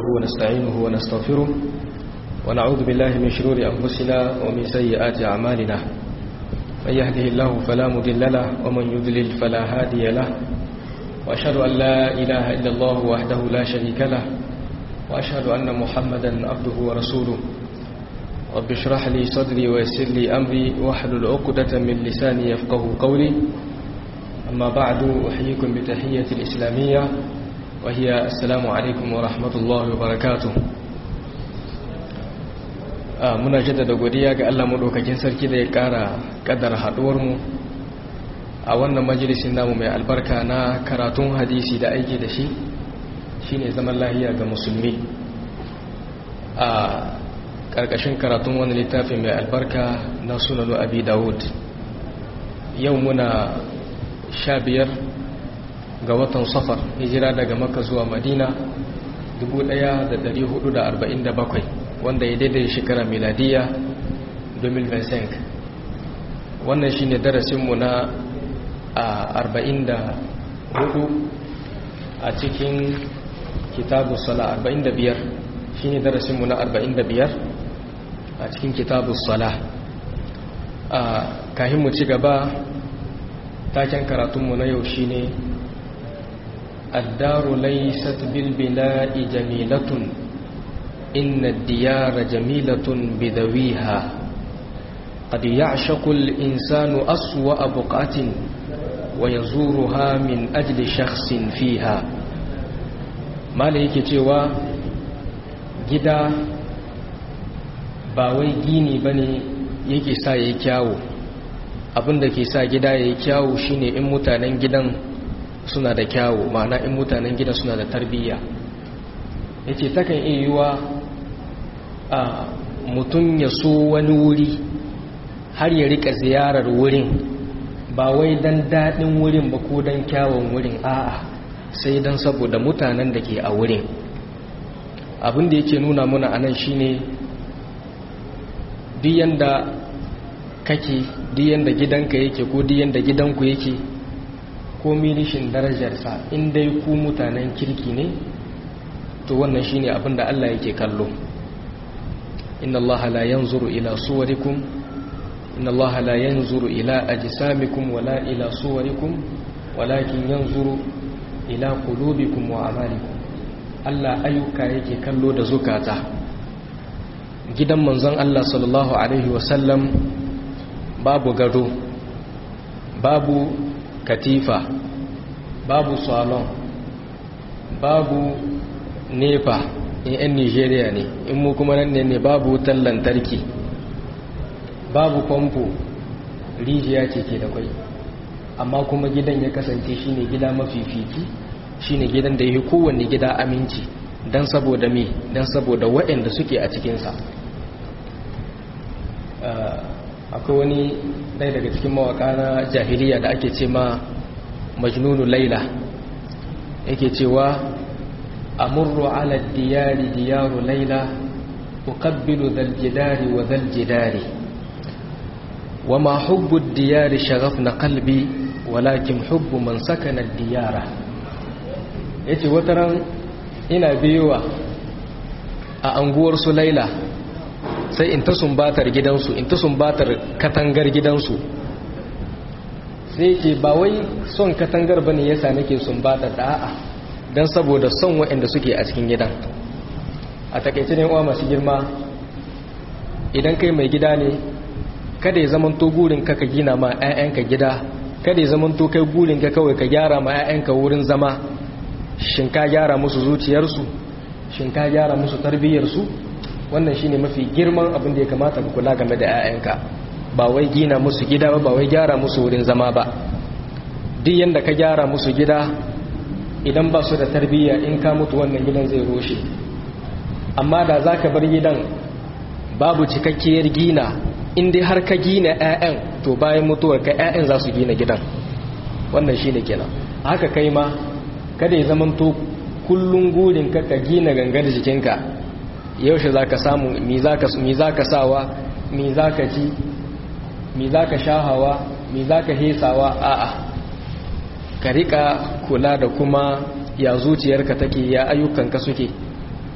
ونستعينه ونستغفره ونعوذ بالله من شرور أنفسنا ومن سيئات أعمالنا من يهده الله فلا مضل له ومن يضلل فلا هادي له وأشهد أن لا إله إلا الله وحده لا شريك له وأشهد أن محمدا عبده ورسوله رب اشرح لي صدري ويسر لي أمري واحلل عقدة من لساني يفقه قولي أما بعد أحييكم بتحية الإسلامية وهي السلام عليكم ورحمة الله وبركاته muna jaddada godiya ga Allah madaukakin sarki da ya kara kaddara haduwar mu a wannan majalisin namu mai albarka na karatun hadisi da aiki da shi shine zaman lahiya ga musulmi a karkashin karatun wani littafi mai albarka na sunanu abi dawud yau muna sha biyar ga watan safar hijira daga maka zuwa madina 1447 wanda ya daidai shekara miladiya 2025 wannan shine darasinmu na a 44 a cikin kitabu sala 45 shine darasinmu na 45 a cikin kitabu sala a kahin mu ci gaba taken karatunmu na yau shine الدار ليست بالبناء جميلة إن الديار جميلة بذويها قد يعشق الإنسان أسوأ بقعة ويزورها من أجل شخص فيها ما ليك تيوى جدا باوي جيني بني yake sa yayi kyawu abinda ke sa gida yayi kyawu shine in mutanen gidan suna da kyawu ma'ana in mutanen gidan suna da tarbiyya yace takan iya yiwa a mutum ya so wani wuri har ya rika ziyarar wurin ba wai dan daɗin wurin ba ko dan kyawun wurin a'a sai dan saboda mutanen da ke a wurin abin da yake nuna muna anan shine duk yanda kake duk yanda gidanka yake ko duk yanda gidanku yake ko milishin darajarsa in dai ku mutanen kirki ne to wannan shine abin da Allah yake kallo inna Allah la yanzuru ila suwarikum inna Allah la yanzuru ila ajsamikum wala ila suwarikum walakin yanzuru ila qulubikum wa amalikum Allah ayyuka yake kallo da zukata gidan manzon Allah sallallahu alaihi wasallam babu gado babu katifa babu salon babu nepa in 'yan nigeria ne in mu kuma nan ne babu wutar lantarki babu famfo rijiya ce ke da kwai amma kuma gidan ya kasance shine gida mafifici shine gidan da ya kowanne gida aminci don saboda me don saboda waɗanda suke a cikinsa akwai wani ɗaya daga cikin mawaka na jahiliya da ake ce ma majnunu laila yake cewa amurru ala diyari diyaru laila uqabbilu dhal jidari wa dhal jidari wama hubbu diyari shaghafna qalbi walakin hubbu man sakana diyara yace wataran ina biyowa a anguwar su laila sai in ta sumbatar gidansu in ta sumbatar katangar gidansu sai ke ba wai son katangar bane yasa nake sumbatar da a'a dan saboda son waɗanda suke a cikin gidan a takaice ne uwa masu girma idan kai mai gida ne kada ya zamanto gurin ka ka gina ma 'ya'yanka gida kada ya zamanto kai gurin ka kawai ka gyara ma 'ya'yanka wurin zama shin ka gyara musu zuciyarsu shin ka gyara musu tarbiyyarsu wannan shine mafi girman abin da ya kamata ka kula game da 'ya'yanka ba wai gina musu gida ba ba wai gyara musu wurin zama ba duk yanda ka gyara musu gida idan ba su da tarbiyya in ka mutu wannan gidan zai roshe amma da za ka bar gidan babu cikakkiyar gina in dai har ka gina 'ya'yan to bayan mutuwar ka 'ya'yan za su gina gidan wannan shine kenan haka kai ma kada ya zamanto kullum gurin ka ka gina gangar jikinka yaushe za ka samu mi za ka sawa mi za ka ci mi za ka shahawa mi za ka hesawa a'a ka rika kula da kuma ya zuciyarka take ya ayyukanka suke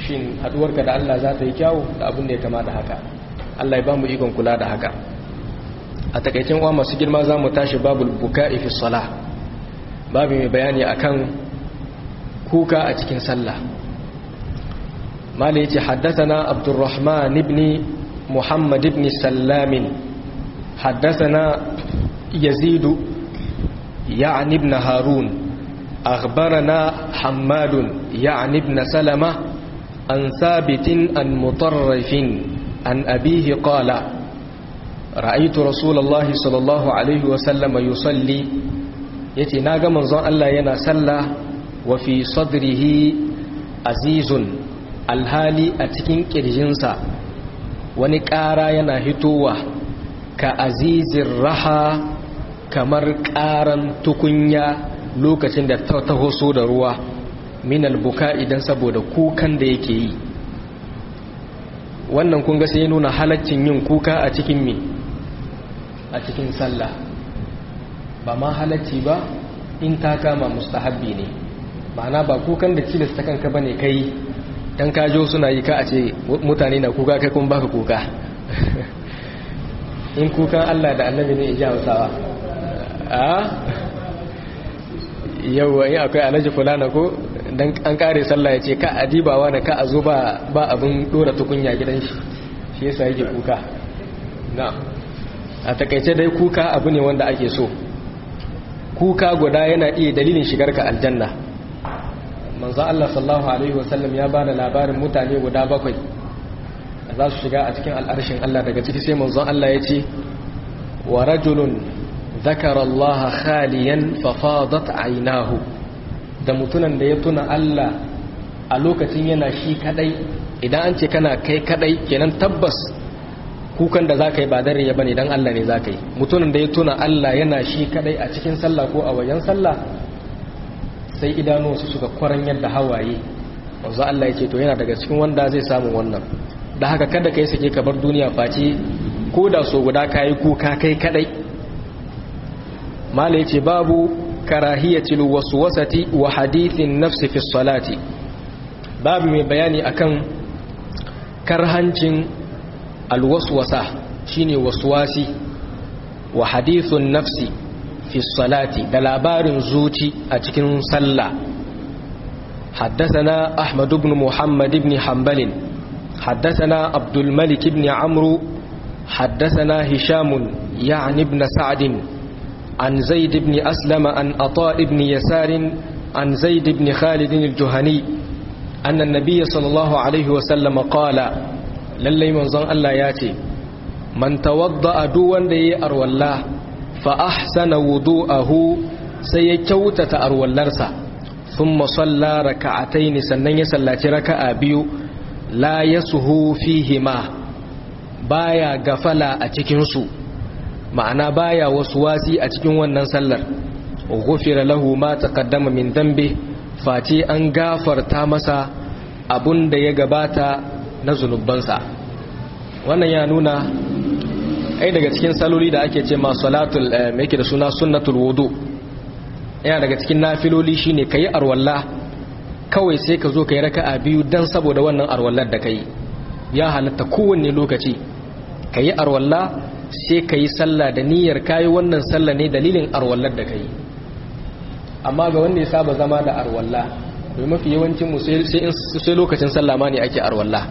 shin haduwarka da Allah za ta yi kyawu da abin da ya kama da haka Allah ya ba mu ikon kula da haka a takaicin uwa masu girma za mu tashi babul buka'i fi salah babu mai bayani akan kuka a cikin sallah malai yace haddathana abdurrahman ibn muhammad ibn sallam haddathana yazid يعني ابن هارون أخبرنا حماد يعني ابن سلمة عن ثابت عن مطرف عن أبيه قال رأيت رسول الله صلى الله عليه وسلم يصلي يتي ناغا منظر الله ينا سلى وفي صدره عزيز alhali a cikin ƙirjinsa wani ƙara yana hitowa ka azizin raha kamar ƙaran tukunya lokacin da ta taho so da ruwa min albuka idan saboda kukan da yake yi wannan kun ga sai nuna halaccin yin kuka a cikin me a cikin sallah ba ma halacci ba in ta kama mustahabbi ne ma'ana ba kukan da cilasta kanka bane kai dan kajo suna yi ka a ce mutane na kuka kai kun baka kuka in kukan Allah da annabi ne ya hausawa a yau in akwai alhaji fulana ko dan an kare sallah ya ce ka adibawa da ka a zo ba abin dora tukunya gidan shi shi yasa yake kuka na a takaice dai kuka abu ne wanda ake so kuka guda yana iya dalilin shigar ka aljanna manzo Allah sallallahu alaihi wasallam ya bada labarin mutane guda bakwai da za su shiga a cikin al'arshin Allah daga ciki sai manzon Allah ya ce wa rajulun zakara Allah khaliyan fa fadat aynahu da mutunan da ya tuna Allah a lokacin yana shi kadai idan an ce kana kai kadai kenan tabbas kukan da zaka yi ba dare ya bane dan Allah ne zaka yi mutunan da ya tuna Allah yana shi kadai a cikin sallah ko a wajen sallah sai idanuwansu suka kwaran yadda hawaye wanzu Allah ya ce to yana daga cikin wanda zai samu wannan da haka kada kai sake ka bar duniya face ko da so guda kayi kuka kai kadai mala yace babu karahiyatil waswasati wa hadithin nafsi fi salati babu mai bayani akan karhancin alwaswasa shine waswasi wa hadithun nafsi fi salati da labarin zuci a cikin sallah حدثنا أحمد بن محمد بن حنبل حدثنا عبد الملك بن عمرو حدثنا هشام يعني بن سعد عن زيد بن أسلم عن أطاء بن يسار عن زيد بن خالد الجهني أن النبي صلى الله عليه وسلم قال للي منظر الله ياتي من توضأ دوان دي أروى الله فأحسن وضوءه سيكوتة أروى اللرسة ثم صلى ركعتين سنن يسلاتي ركع بيو لا يسهو فيهما بايا غفلا أتكنسو ma'ana baya wasu wasi a cikin wannan sallar ghufira lahu ma taqaddama min dambe face an gafarta masa abun da ya gabata na zunubansa wannan ya nuna ai daga cikin saloli da ake ce ma salatul me yake da suna sunnatul wudu yana daga cikin nafiloli shine kayi arwalla kawai sai ka zo kai raka'a biyu dan saboda wannan arwallar da kai ya halatta kowanne lokaci kayi arwalla sai ka yi sallah da niyyar kayi wannan sallah ne dalilin arwallar da ka yi amma ga wanda ya saba zama da arwalla domin mafi yawancinmu sai lokacin sallah ma ne ake arwalla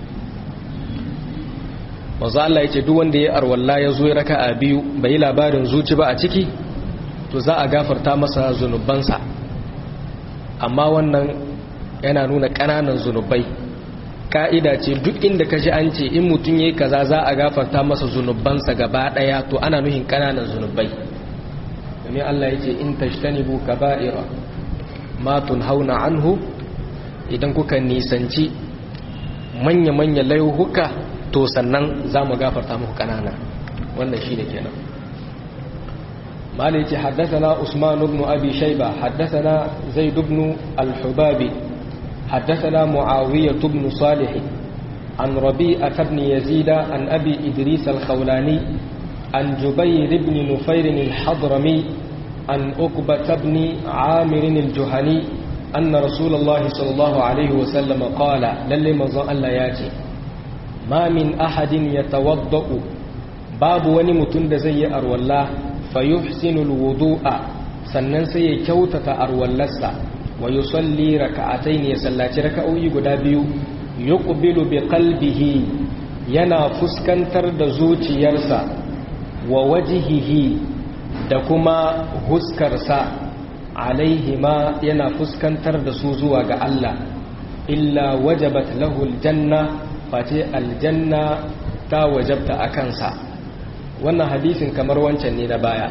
mazu Allah ya ce duk wanda ya arwalla ya zo ya raka a biyu bai yi labarin zuci ba a ciki to za a gafarta masa zunubansa amma wannan yana nuna ƙananan zunubai ka'ida ce duk inda ka ji an ce in mutum ya yi kaza za a gafarta masa zunubansa gaba ɗaya to ana nuhin ƙananan zunubai domin Allah ya ce in tashtanibu kaba'ira ma hauna anhu idan kuka nisanci manya-manya laihuka to sannan za mu gafarta muku ƙanana wannan shi da kenan malai ce haddasa usman ibn abi shaiba haddasa zaid ibn al-hubabi حدثنا معاوية بن صالح عن ربيعة بن يزيد عن أبي إدريس الخولاني عن جبير بن نفير الحضرمي عن أقبة بن عامر الجهني anna rasulullahi sallallahu alaihi wasallam qala lalle manzon Allah ya ce ma min ahadin yatawaddau babu wani mutum da zai yi arwalla fayuhsinu alwudu'a sannan sai ya kyautata arwallarsa wa yusalli raka'atayn ya sallaci raka'o'i guda biyu yuqbilu bi qalbihi yana fuskantar da zuciyarsa wa wajihihi da kuma huskarsa alaihima yana fuskantar da su zuwa ga Allah illa wajabat lahu aljanna face aljanna ta wajabta a kansa wannan hadisin kamar wancan ne na baya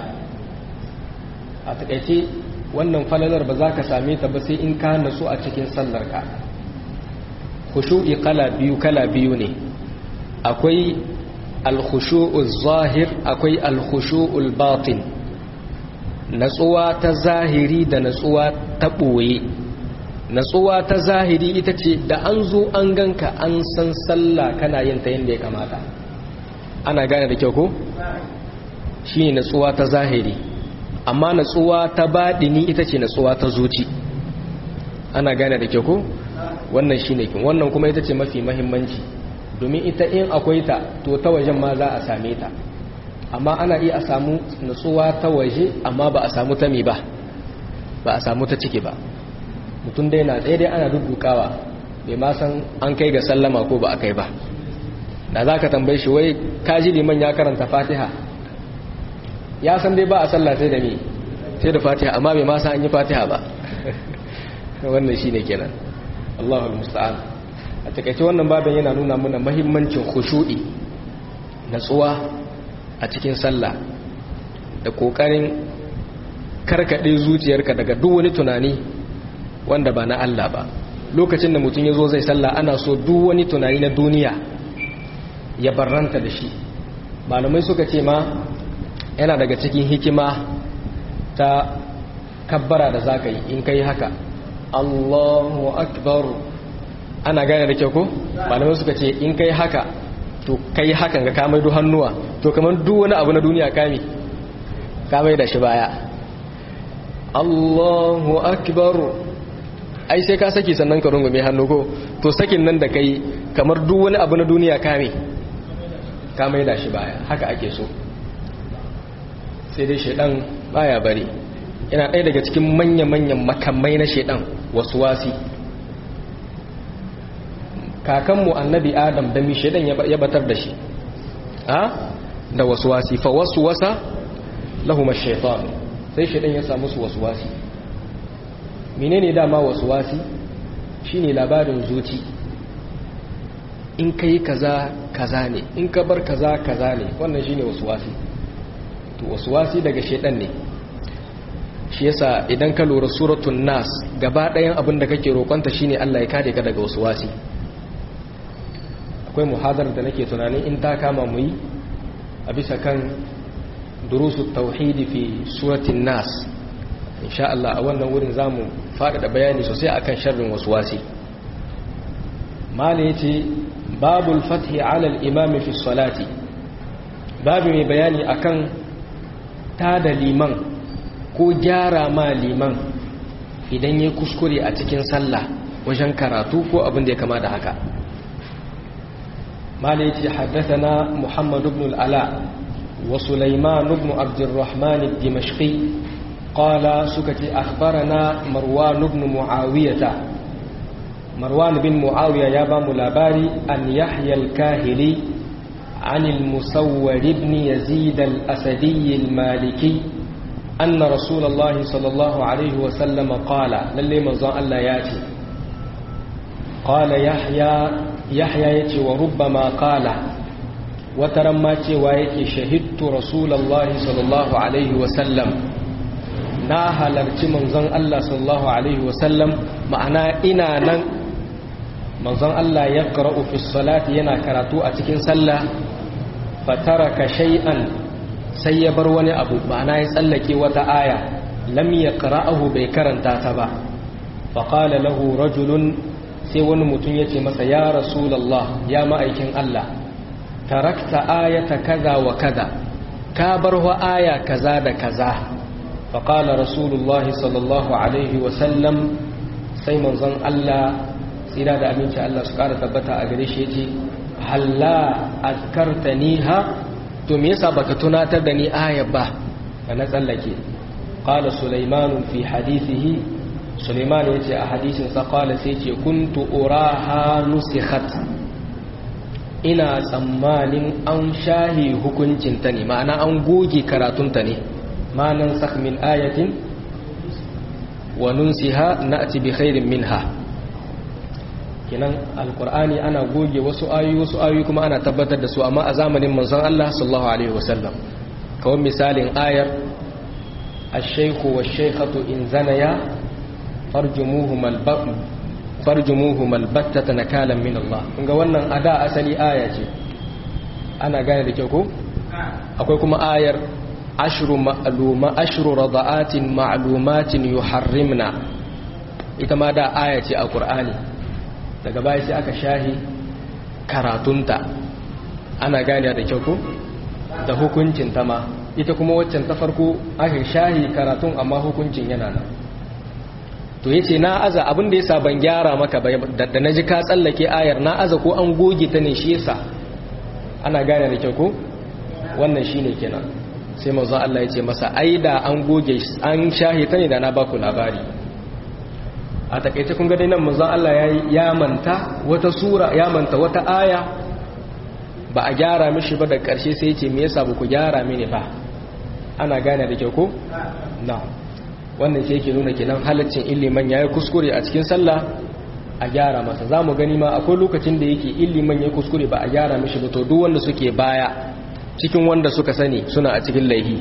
a takaice wannan falalar ba za ka same ta ba sai in ka nasu a cikin sallarka khushu'i kala biyu kala biyu ne akwai alkhushu'ul zahir akwai alkhushu'ul batin natsuwa ta zahiri da natsuwa ta ɓoye natsuwa ta zahiri ita ce da an zo an ganka an san sallah kana yin ta yadda ya kamata ana gane da kyau ko shi ne natsuwa ta zahiri amma natsuwa ta baɗini ita ce natsuwa ta zuci ana gane da kyau ko wannan shi ne kin wannan kuma ita ce mafi mahimmanci domin ita in akwai ta to ta wajen ma za a same ta amma ana iya a samu nutsuwa ta waje amma ba a samu ta mi ba ba a samu ta ciki ba mutum dai na tsaye dai ana duddukawa bai ma san an kai ga sallama ko ba a kai ba da za ka tambaye shi wai kaji liman ya karanta fatiha ya san dai ba a sallah sai da mi sai da fatiha amma bai ma san an yi fatiha ba wannan shi ne kenan allahul musta'an a takaice wannan babin yana nuna mana mahimmancin khushu'i natsuwa a cikin sallah da kokarin karkade zuciyarka daga duk wani tunani wanda ba na Allah ba lokacin da mutum ya zo zai sallah ana so duk wani tunani na duniya ya barranta da shi malamai suka ce ma yana daga cikin hikima ta kabbara da zaka yi in kai haka Allahu akbar ana gane da kyau ko malamai suka ce in kai haka to kai hakan ga kamai du hannuwa to kamar duk wani abu na duniya kame kamai da shi baya Allahu akbar ai sai ka saki sannan ka rungume hannu ko to sakin nan da kai kamar duk wani abu na duniya kame kamai da shi baya haka ake so sai dai shedan baya bari yana ɗaya daga cikin manya-manyan makamai na shedan wasu wasi kakanmu annabi adam da mishedan ya batar da shi a da waswasi fa waswasa lahum ash-shaytan sai shedan ya samu su waswasi menene dama waswasi shine labarin zuci in kai kaza kaza ne in ka bar kaza kaza ne wannan shine waswasi to waswasi daga shedan ne shi yasa idan ka lura suratul nas gaba ɗayan abin da kake roƙonta shine Allah ya kare ka daga waswasi akwai muhadar da nake tunanin in ta kama mu yi a bisa kan durusu tauhidi fi suratin nas insha Allah a wannan wurin zamu faɗaɗa bayani sosai akan sharrin waswasi mala yace babul fathi ala al-imam fi salati babu mai bayani akan tada liman ko gyara ma liman idan ya kuskure a cikin sallah wajen karatu ko abin da ya kama da haka مالك حدثنا محمد بن العلاء وسليمان بن عبد الرحمن الدمشقي قال سكت أخبرنا مروان بن معاوية مروان بن معاوية يابا ملاباري أن يحيى الكاهلي عن المسور بن يزيد الأسدي المالكي أن رسول الله صلى الله عليه وسلم قال للي مزان الله ياتي قال يحيى yahya ya ce wa rubbama kala wata ramma cewa yake shahidtu rasulallah sallallahu alaihi wasallam na halarci manzon Allah sallallahu alaihi wasallam ma'ana ina nan manzon Allah ya qara'u fi salati yana karatu a cikin sallah fataraka shay'an sai ya bar wani abu ma'ana ya tsallake wata aya lam yaqra'ahu bai karanta ta ba faqala lahu rajulun sai wani mutum ya ce masa ya rasulallah ya ma'aikin Allah tarakta ayata kaza wa kaza ka bar wa aya kaza da kaza faƙala rasulullahi sallallahu alaihi wasallam sai manzon Allah tsira da aminci Allah su ƙara tabbata a gare shi yace halla azkartaniha to me yasa baka tunatar da ni aya ba da na tsallake qala sulaiman fi hadithihi sulaiman yace a hadisin sa qala sai yace kuntu uraha nusikhat ina tsammanin an shahi hukuncin ta ne ma'ana an goge karatun ta ne ma'anan sakh min ayatin wa nunsiha na'ti bi khairin minha kinan alkur'ani ana goge wasu ayoyi wasu ayoyi kuma ana tabbatar da su amma a zamanin manzon Allah sallallahu alaihi wasallam kawai misalin ayar ash-shaykhu wash-shaykhatu in zanaya farjumuhum al-bab farjumuhum al-battata nakalan min Allah kunga wannan ada asali aya ce ana gane da kyau ko akwai kuma ayar ashru ma'luma ashru rada'atin ma'lumatin yuharrimna ita ma da aya ce a qur'ani daga baya sai aka shahi karatunta ana gane da kyau ko da hukuncin ta ma ita kuma waccan ta farko aka shahi karatun amma hukuncin yana nan to yace na aza abin da yasa ban gyara maka ba da naji ka tsallake ayar na aza ko an goge ta ne shi yasa ana gane da kyau ko wannan shine kenan sai manzo Allah ya ce masa ai da an goge an shahi ta ne da na baku labari a takaice kun ga dai nan manzon Allah ya manta wata sura ya manta wata aya ba a gyara mishi ba da ƙarshe sai ce me yasa ku gyara mini ba ana gane da kyau ko na wannan shi yake nuna kenan halaccin illiman yayi kuskure a cikin sallah a gyara masa zamu gani ma akwai lokacin da yake illiman yayi kuskure ba a gyara mishi ba to duk wanda suke baya cikin wanda suka sani suna a cikin laihi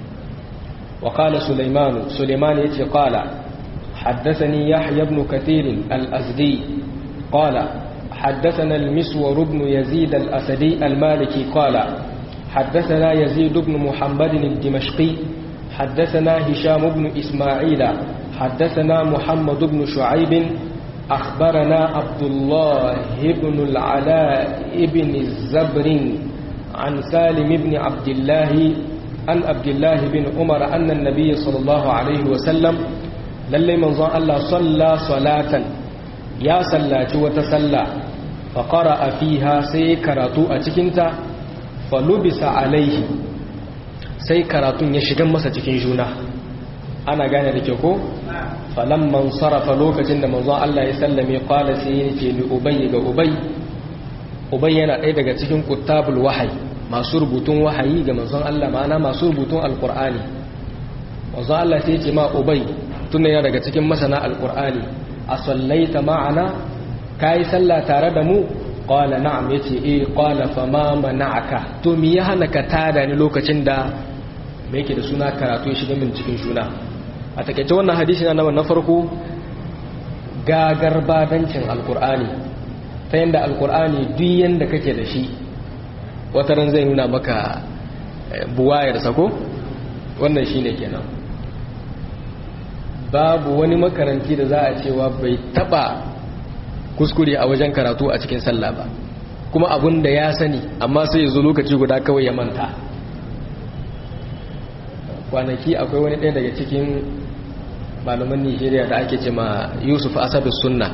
wa qala sulaimanu sulaiman yace qala حدثني يحيى بن كثير الأزدي قال حدثنا المسور بن يزيد الأسدي المالكي قال حدثنا يزيد بن محمد الدمشقي حدثنا هشام بن إسماعيل حدثنا محمد بن شعيب أخبرنا عبد الله بن العلاء بن الزبر عن سالم بن عبد الله عن عبد الله بن عمر أن النبي صلى الله عليه وسلم lallai manzon Allah salla salatan ya sallaci wata salla fa qara'a fiha sai karatu a cikinta fa lubisa alaihi sai karatun ya shiga masa cikin juna ana gane da ke ko falamman sarafa lokacin da manzon Allah ya sallame qala sai ya ce li ubay ga ubay ubay yana ɗaya daga cikin kuttabul wahayi masu rubutun wahayi ga manzon Allah ma'ana masu rubutun alqur'ani manzon Allah sai ya ce ma ubay tunda yana daga cikin masana alkur'ani a sallaita ma'ana ka yi sallah tare da mu ƙwala na'am ya ce eh ƙwala fa ma mana'aka to mi ya hana ka tada ni lokacin da mai yake da suna karatu ya shiga min cikin suna a takaice wannan hadisi na na farko gagar badancin alkur'ani ta yadda alkur'ani duk yadda kake da shi wataran zai nuna maka buwayarsa ko wannan shine kenan babu wani makaranti da za a cewa bai taba kuskure a wajen karatu a cikin sallah ba kuma abun da ya sani amma sai ya zo lokaci guda kawai ya manta kwanaki akwai wani ɗaya daga cikin malaman nigeria da ake ce ma yusuf asadu sunna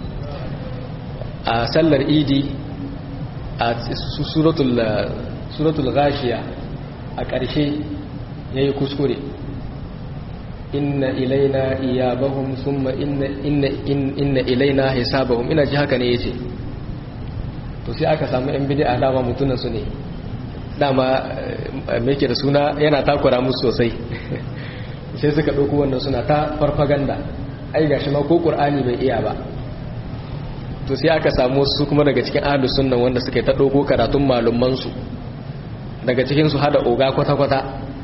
a sallar idi a suratul gashiya a ƙarshe ya yi kuskure inna ilaina iyabahum thumma inna inna inna ilaina hisabahum ina ji haka ne yace to sai aka samu yan bid'a dama mutunan su ne dama me yake da suna yana takura musu sosai sai suka dauko wannan suna ta farfaganda ai gashi ma ko qur'ani bai iya ba to sai aka samu su kuma daga cikin ahlus sunna wanda suka ta dauko karatun malumman su daga cikin su hada oga kwata kwata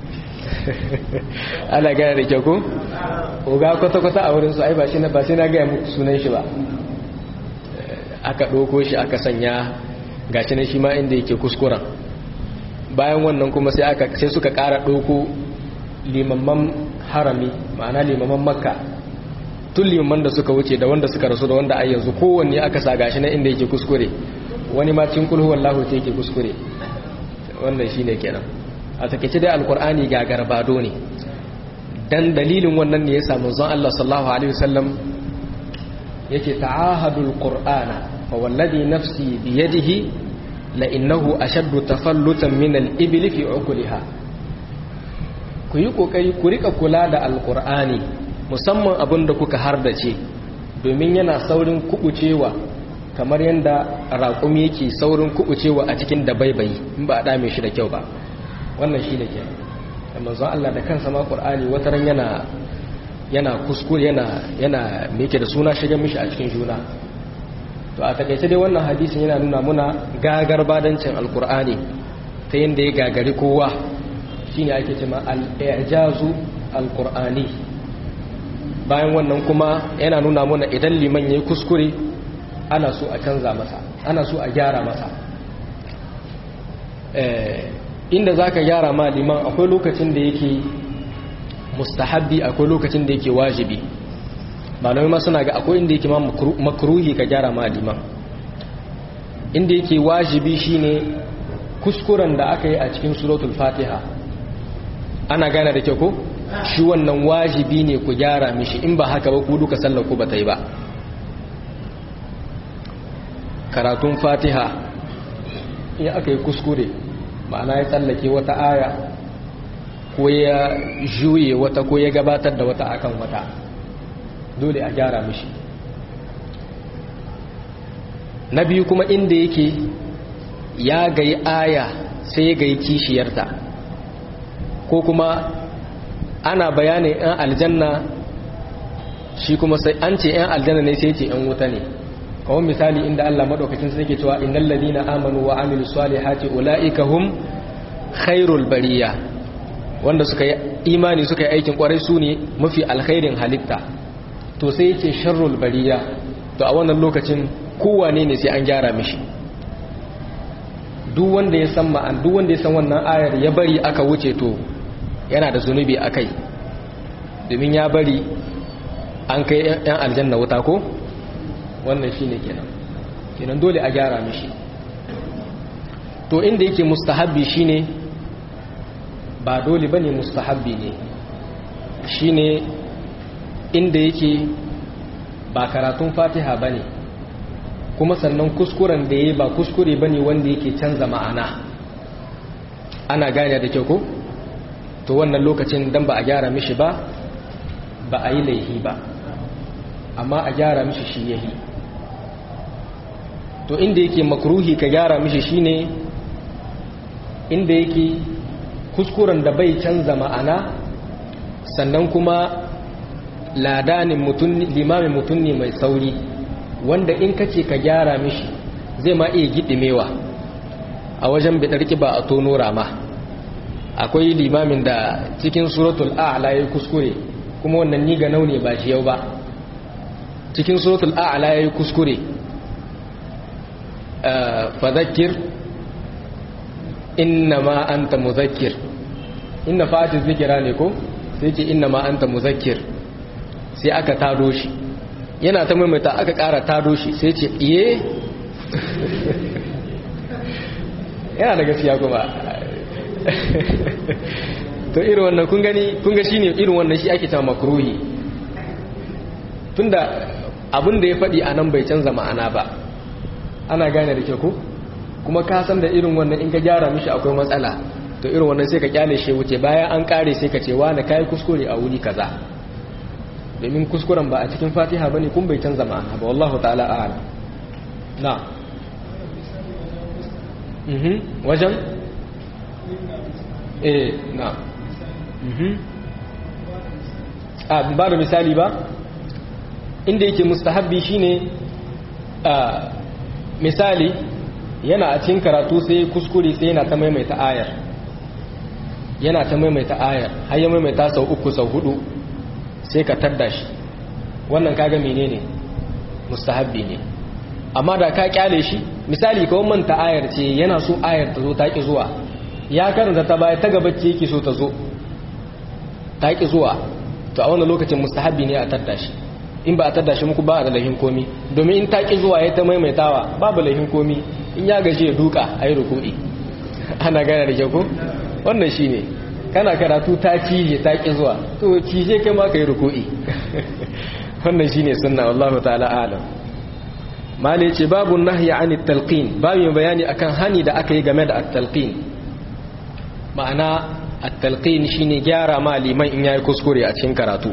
ana gane da kyau ko oga kwata-kwata a wurin su ai ba shi na ba sai na gaya muku sunan shi ba aka ɗauko shi aka sanya gashi na shi ma inda yake kuskuren bayan wannan kuma sai aka sai suka ƙara ɗauko limamman harami ma'ana limamman makka tun limamman da suka wuce da wanda suka rasu da wanda a yanzu kowanne aka sa gashi na inda yake kuskure wani ma cikin kulhu wallahu ta yake kuskure wannan shine kenan a takeice dai alkur'ani ga garbado ne dan dalilin wannan ne ya samu zan Allah sallallahu alaihi wasallam yake ta'ahadul qur'ana fa wallazi nafsi biyadihi la innahu ashaddu tafallutan min al-ibli fi uqliha ku yi kokari ku rika kula da alqur'ani musamman abinda kuka hardace domin yana saurin kubucewa kamar yadda raƙumi yake saurin kubucewa a cikin dabaibayi in ba a dame shi da kyau ba wannan shi da ke da manzon Allah da kansa ma Qur'ani wataran yana yana kuskure yana yana me yake da suna shiga mishi a cikin juna to a takaice dai wannan hadisin yana nuna muna gagar badancin alqur'ani ta yanda ya gagari kowa shine ake cewa al-i'jazu alqur'ani bayan wannan kuma yana nuna muna idan liman yayi kuskure ana so a canza masa ana so a gyara masa eh inda za ka gyara ma liman akwai lokacin da yake mustahabbi akwai lokacin da yake wajibi malamai ma suna ga akwai inda yake ma makruhi ka gyara ma liman inda yake wajibi shine kuskuren da aka yi a cikin suratul fatiha ana gane da kyau ko shi wannan wajibi ne ku gyara mishi in ba haka ba ku duka sallar ku ba ta yi ba karatun fatiha in aka yi kuskure ma'ana ya tsallake wata aya ko ya juye wata ko ya gabatar da wata akan wata dole a gyara mishi na biyu kuma inda yake ya gayi aya sai ya gayi kishiyarta ko kuma ana bayanin 'yan aljanna shi kuma sai an ce 'yan aljanna ne sai ce 'yan wuta ne kawon misali inda Allah maɗaukacin sai ke cewa innal ladina amanu wa amilu salihati ulaika hum khairul bariya wanda suka yi imani suka yi aikin kwarai su ne mafi alkhairin halitta to sai yake sharrul bariya to a wannan lokacin kowane ne sai an gyara mishi duk wanda ya san ma'an duk wanda ya san wannan ayar ya bari aka wuce to yana da zunubi akai domin ya bari an kai yan aljanna wuta ko wannan shine kenan kenan dole a gyara mishi to inda yake mustahabbi shine ba dole bane mustahabbi ne shine inda yake ba karatun fatiha bane kuma sannan kuskuren da yayi ba kuskure bane wanda yake canza ma'ana ana gane da kyau ko to wannan lokacin dan ba a gyara mishi ba ba a yi laihi ba amma a gyara mishi shi yahi to inda yake makruhi ka gyara mishi shine inda yake kuskuren da bai canza ma'ana sannan kuma ladanin mutum limamin mutum ne mai sauri wanda in kace ka gyara mishi zai ma iya gidimewa a wajen bidarki ba a tono rama akwai limamin da cikin suratul a'la yayi kuskure kuma wannan ni ga naune ba shi yau ba cikin suratul a'la yayi kuskure fadhakkir innama anta muzakkir inna fati zikira ne ko sai ce innama anta muzakkir sai aka tado shi yana ta maimaita aka ƙara tado shi sai ce iye yana da gaskiya kuma to irin wannan kun gani kun ga shine irin wannan shi ake cewa makruhi tunda abin da ya faɗi a nan bai canza ma'ana ba ana gane da ke ku kuma ka san da irin wannan in ka gyara mishi akwai matsala to irin wannan sai ka kyale shi wuce bayan an kare sai ka ce wani kai kuskure a wuri kaza domin kuskuren ba a cikin fatiha bane kun bai canza ma'ana ba wallahu ta'ala a'lam na mhm wajen eh na mhm a ba da misali ba inda yake mustahabbi shine a misali yana a cikin karatu sai kuskure sai yana ta maimaita ayar yana ta maimaita ayar har ya maimaita sau uku sau hudu sai ka tadda shi wannan kaga menene mustahabbi ne amma da ka kyale shi misali kawai manta ayar ce yana so ayar ta zo ta ki zuwa ya karanta ta baya ta gabacce yake so ta zo ta ki zuwa to a wannan lokacin mustahabbi ne a tadda shi in ba a tadda shi muku ba a da lahin komi domin in ta ki zuwa ya ta maimaitawa babu lahin komi in ya gaji ya duka a yi rukudi ana gane da kyau wannan shi ne kana karatu ta cije ta ki zuwa to cije kai ma ka yi rukudi wannan shine sunna wallahu ta'ala alam mali ce babu nahyi an talqin babu bayani akan hani da aka yi game da at-talqin ma'ana at-talqin shine gyara ma liman in yayi kuskure a cikin karatu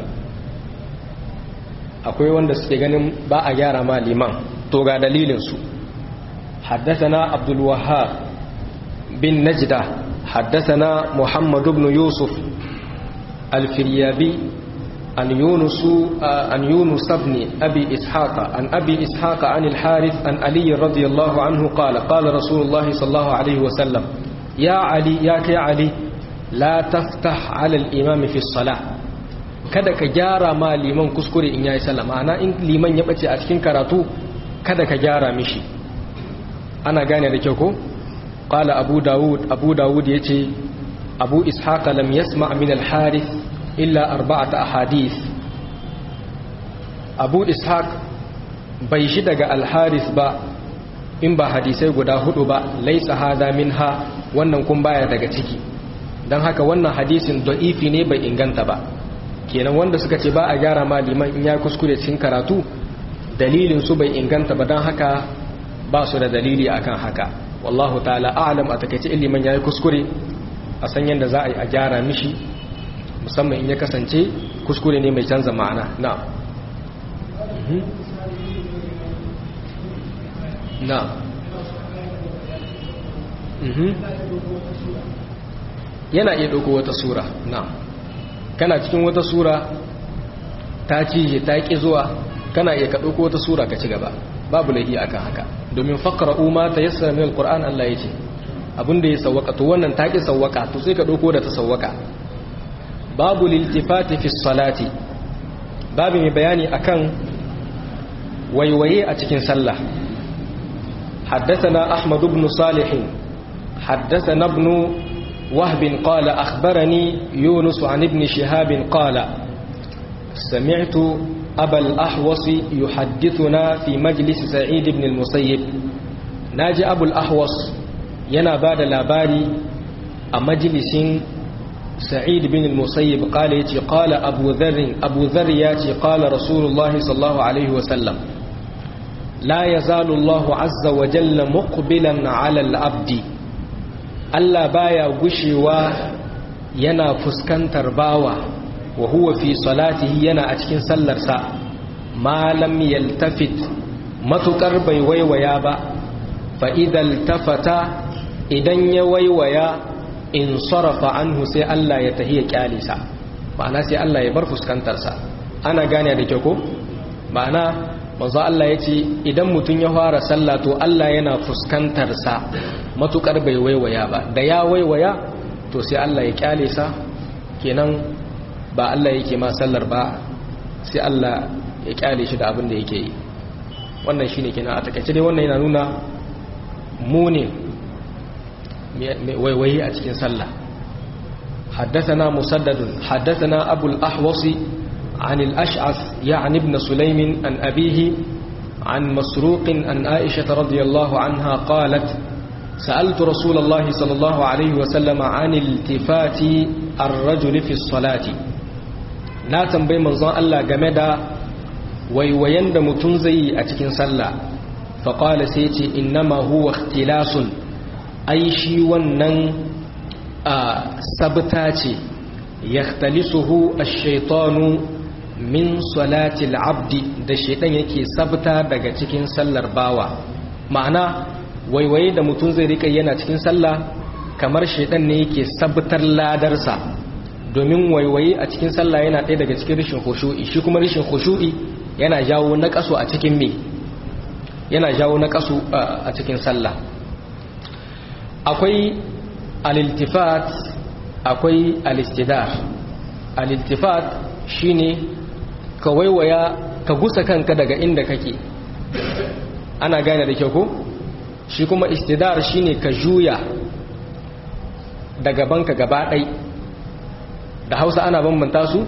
akwai wanda suke ganin ba a gyara ma liman to ga dalilin su حدثنا عبد الوهاب بن نجدة حدثنا محمد بن يوسف الفريابي عن يونس عن يونس بن أبي إسحاق عن أبي إسحاق عن الحارث عن علي رضي الله عنه قال قال رسول الله صلى الله عليه وسلم يا علي يا كي علي لا تفتح على الإمام في الصلاة kada ka gyara ma liman kuskure in yayi sallah ma'ana in liman ya bace a cikin karatu kada ka gyara mishi ana gane da kyau ko qala abu daud abu daud yace abu ishaq lam yasma min al harith illa arba'ata ahadith abu ishaq bai shi daga al harith ba in ba hadisai guda hudu ba laysa hada minha wannan kun baya daga ciki dan haka wannan hadisin da'ifi ne bai inganta ba kenan wanda suka ce ba a gyara ma liman in ya kuskure cikin karatu dalilin su bai inganta ba dan haka ba su da dalili akan haka wallahu ta'ala a'lam a takeice ilimin yayi kuskure a san yanda za a yi a gyara mishi musamman in ya kasance kuskure ne mai canza ma'ana na na yana iya ɗauko wata sura na kana cikin wata sura ta cije ta ƙi zuwa kana iya ka ɗauko wata sura ka ci gaba babu laifi akan haka domin faqra umma ta yassara min alquran Allah yace abinda ya sawwaka to wannan ta ki sawwaka to sai ka dauko da ta sawwaka babu liltifati fi salati babu mai bayani akan waiwaye a cikin sallah حدثنا أحمد بن صالح حدثنا ابن وهب قال أخبرني يونس عن ابن شهاب قال سمعت أبا الأحوص يحدثنا في مجلس سعيد بن المسيب ناجي أبو الأحوص ينا بعد لاباري مجلس سعيد بن المسيب قال يتي قال أبو ذر أبو ذر ياتي قال رسول الله صلى الله عليه وسلم لا يزال الله عز وجل مقبلا على العبد ألا بايا غشوا ينا فسكنتر باوا wa huwa fi salatihi yana a cikin sallarsa ma lam yaltafit matukar bai waiwaya ba fa idal tafata idan ya waiwaya in sarafa anhu sai Allah ya tahiya kyalisa ma'ana sai Allah ya bar fuskantarsa ana gane da kyau ko ma'ana manzo Allah ya ce idan mutum ya fara sallah to Allah yana fuskantarsa matukar bai waiwaya ba da ya waiwaya to sai Allah ya kyalisa kenan ba Allah yake ma sallar ba sai Allah ya kyale shi da abin da yake yi wannan shine kenan a takaice dai wannan yana nuna mu ne waiwayi a cikin sallah حدثنا مسدد حدثنا أبو الأحوص عن الأشعث يعني ابن سليم عن أبيه عن مسروق عن عائشة رضي الله عنها قالت سألت رسول الله صلى الله عليه وسلم عن التفات الرجل في الصلاة na tambayi manzon Allah game da waiwayen da mutum zai yi a cikin sallah faƙala sai ce innama huwa ikhtilasun ai shi wannan a sabta ce yakhtalisuhu ash-shaytanu min salati al-abdi da shaytan yake sabta daga cikin sallar bawa ma'ana waiwaye da mutum zai rika yana cikin sallah kamar shaytan ne yake sabtar ladarsa domin waiwaye a cikin sallah yana ɗaya daga cikin rashin khushu'i shi kuma rashin khushu'i yana jawo naqasu a cikin me yana jawo naqasu a cikin sallah akwai al-iltifat akwai al-istidar al-iltifat shine ka waiwaya ka gusa kanka daga inda kake ana gane da kyau ko shi kuma istidar shine ka juya daga banka gaba ɗai da hausa ana bambanta su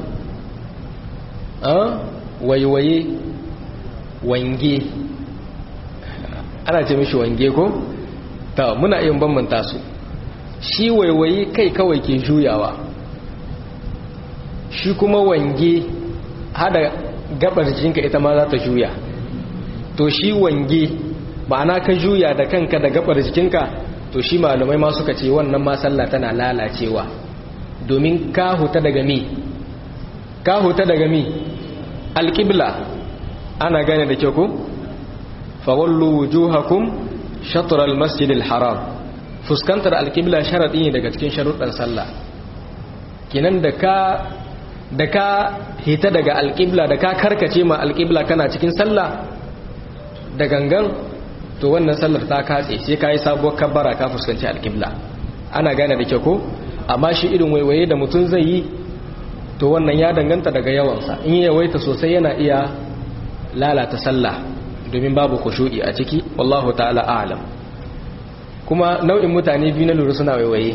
waiwaye wange ana ce mishi wange ko ta muna yin bambanta su shi waiwaye kai kawai ke juyawa shi kuma wange hada gabar jikinka ita ma za ta juya to shi wange ma'ana ka juya da kanka da gabar jikinka to shi malamai ma suka ce wannan ma sallah tana lalacewa domin ka huta daga mi ka huta daga mi alƙibla ana gane da kyau ku fawallu wujuhakum shatr al-masjid al-haram fuskantar alƙibla sharadi ne daga cikin sharuɗan sallah kinan da ka da ka hita daga alƙibla da ka karkace ma alƙibla kana cikin sallah da gangan to wannan sallar ta katse sai ka yi sabuwar kabbara ka fuskanci alƙibla ana gane da kyau ko amma shi irin waiwaye da mutum zai yi to wannan ya danganta daga yawansa in yi yawaita sosai yana iya lalata sallah domin babu kushu'i a ciki wallahu ta'ala a'lam kuma nau'in mutane biyu na lura suna waiwaye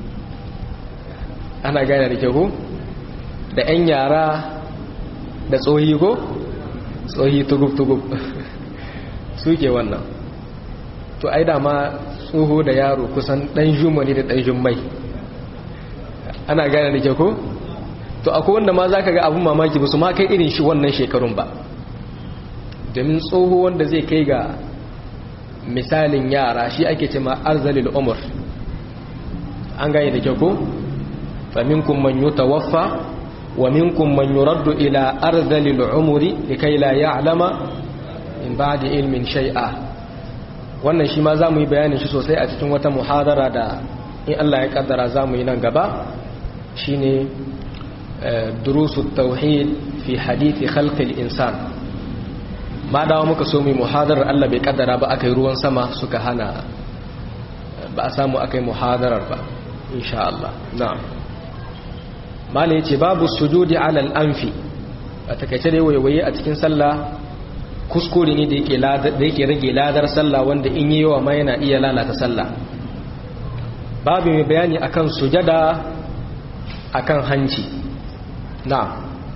ana gane da kyau ko da 'yan yara da tsohi ko tsohi tugub-tugub suke wannan to ai dama tsoho da yaro kusan ɗan jumani da ɗan jummai ana gane da kyau ko to akwai wanda ma za ka ga abin mamaki ba su ma kai irin shi wannan shekarun ba domin tsoho wanda zai kai ga misalin yara shi ake ce ma arzalil umar an gane da kyau ko faminkum man yutawaffa wa minkum man yuraddu ila arzalil umri likai la ya'lama in ba'di ilmin shay'a wannan shi ma za mu yi bayanin shi sosai a cikin wata muhadara da in Allah ya kaddara za mu yi nan gaba shine durusu tauhid fi hadithi khalqil insan ma dawo muka so mu muhadarar Allah bai kaddara ba aka yi ruwan sama suka hana ba a samu aka yi muhadarar ba insha Allah na'am mala yace babu sujudi ala al-anfi a takaice dai wayewaye a cikin sallah kuskure ne da yake rage ladar sallah wanda in yi yawa ma yana iya lalata sallah babu mai bayani akan sujada akan hanci na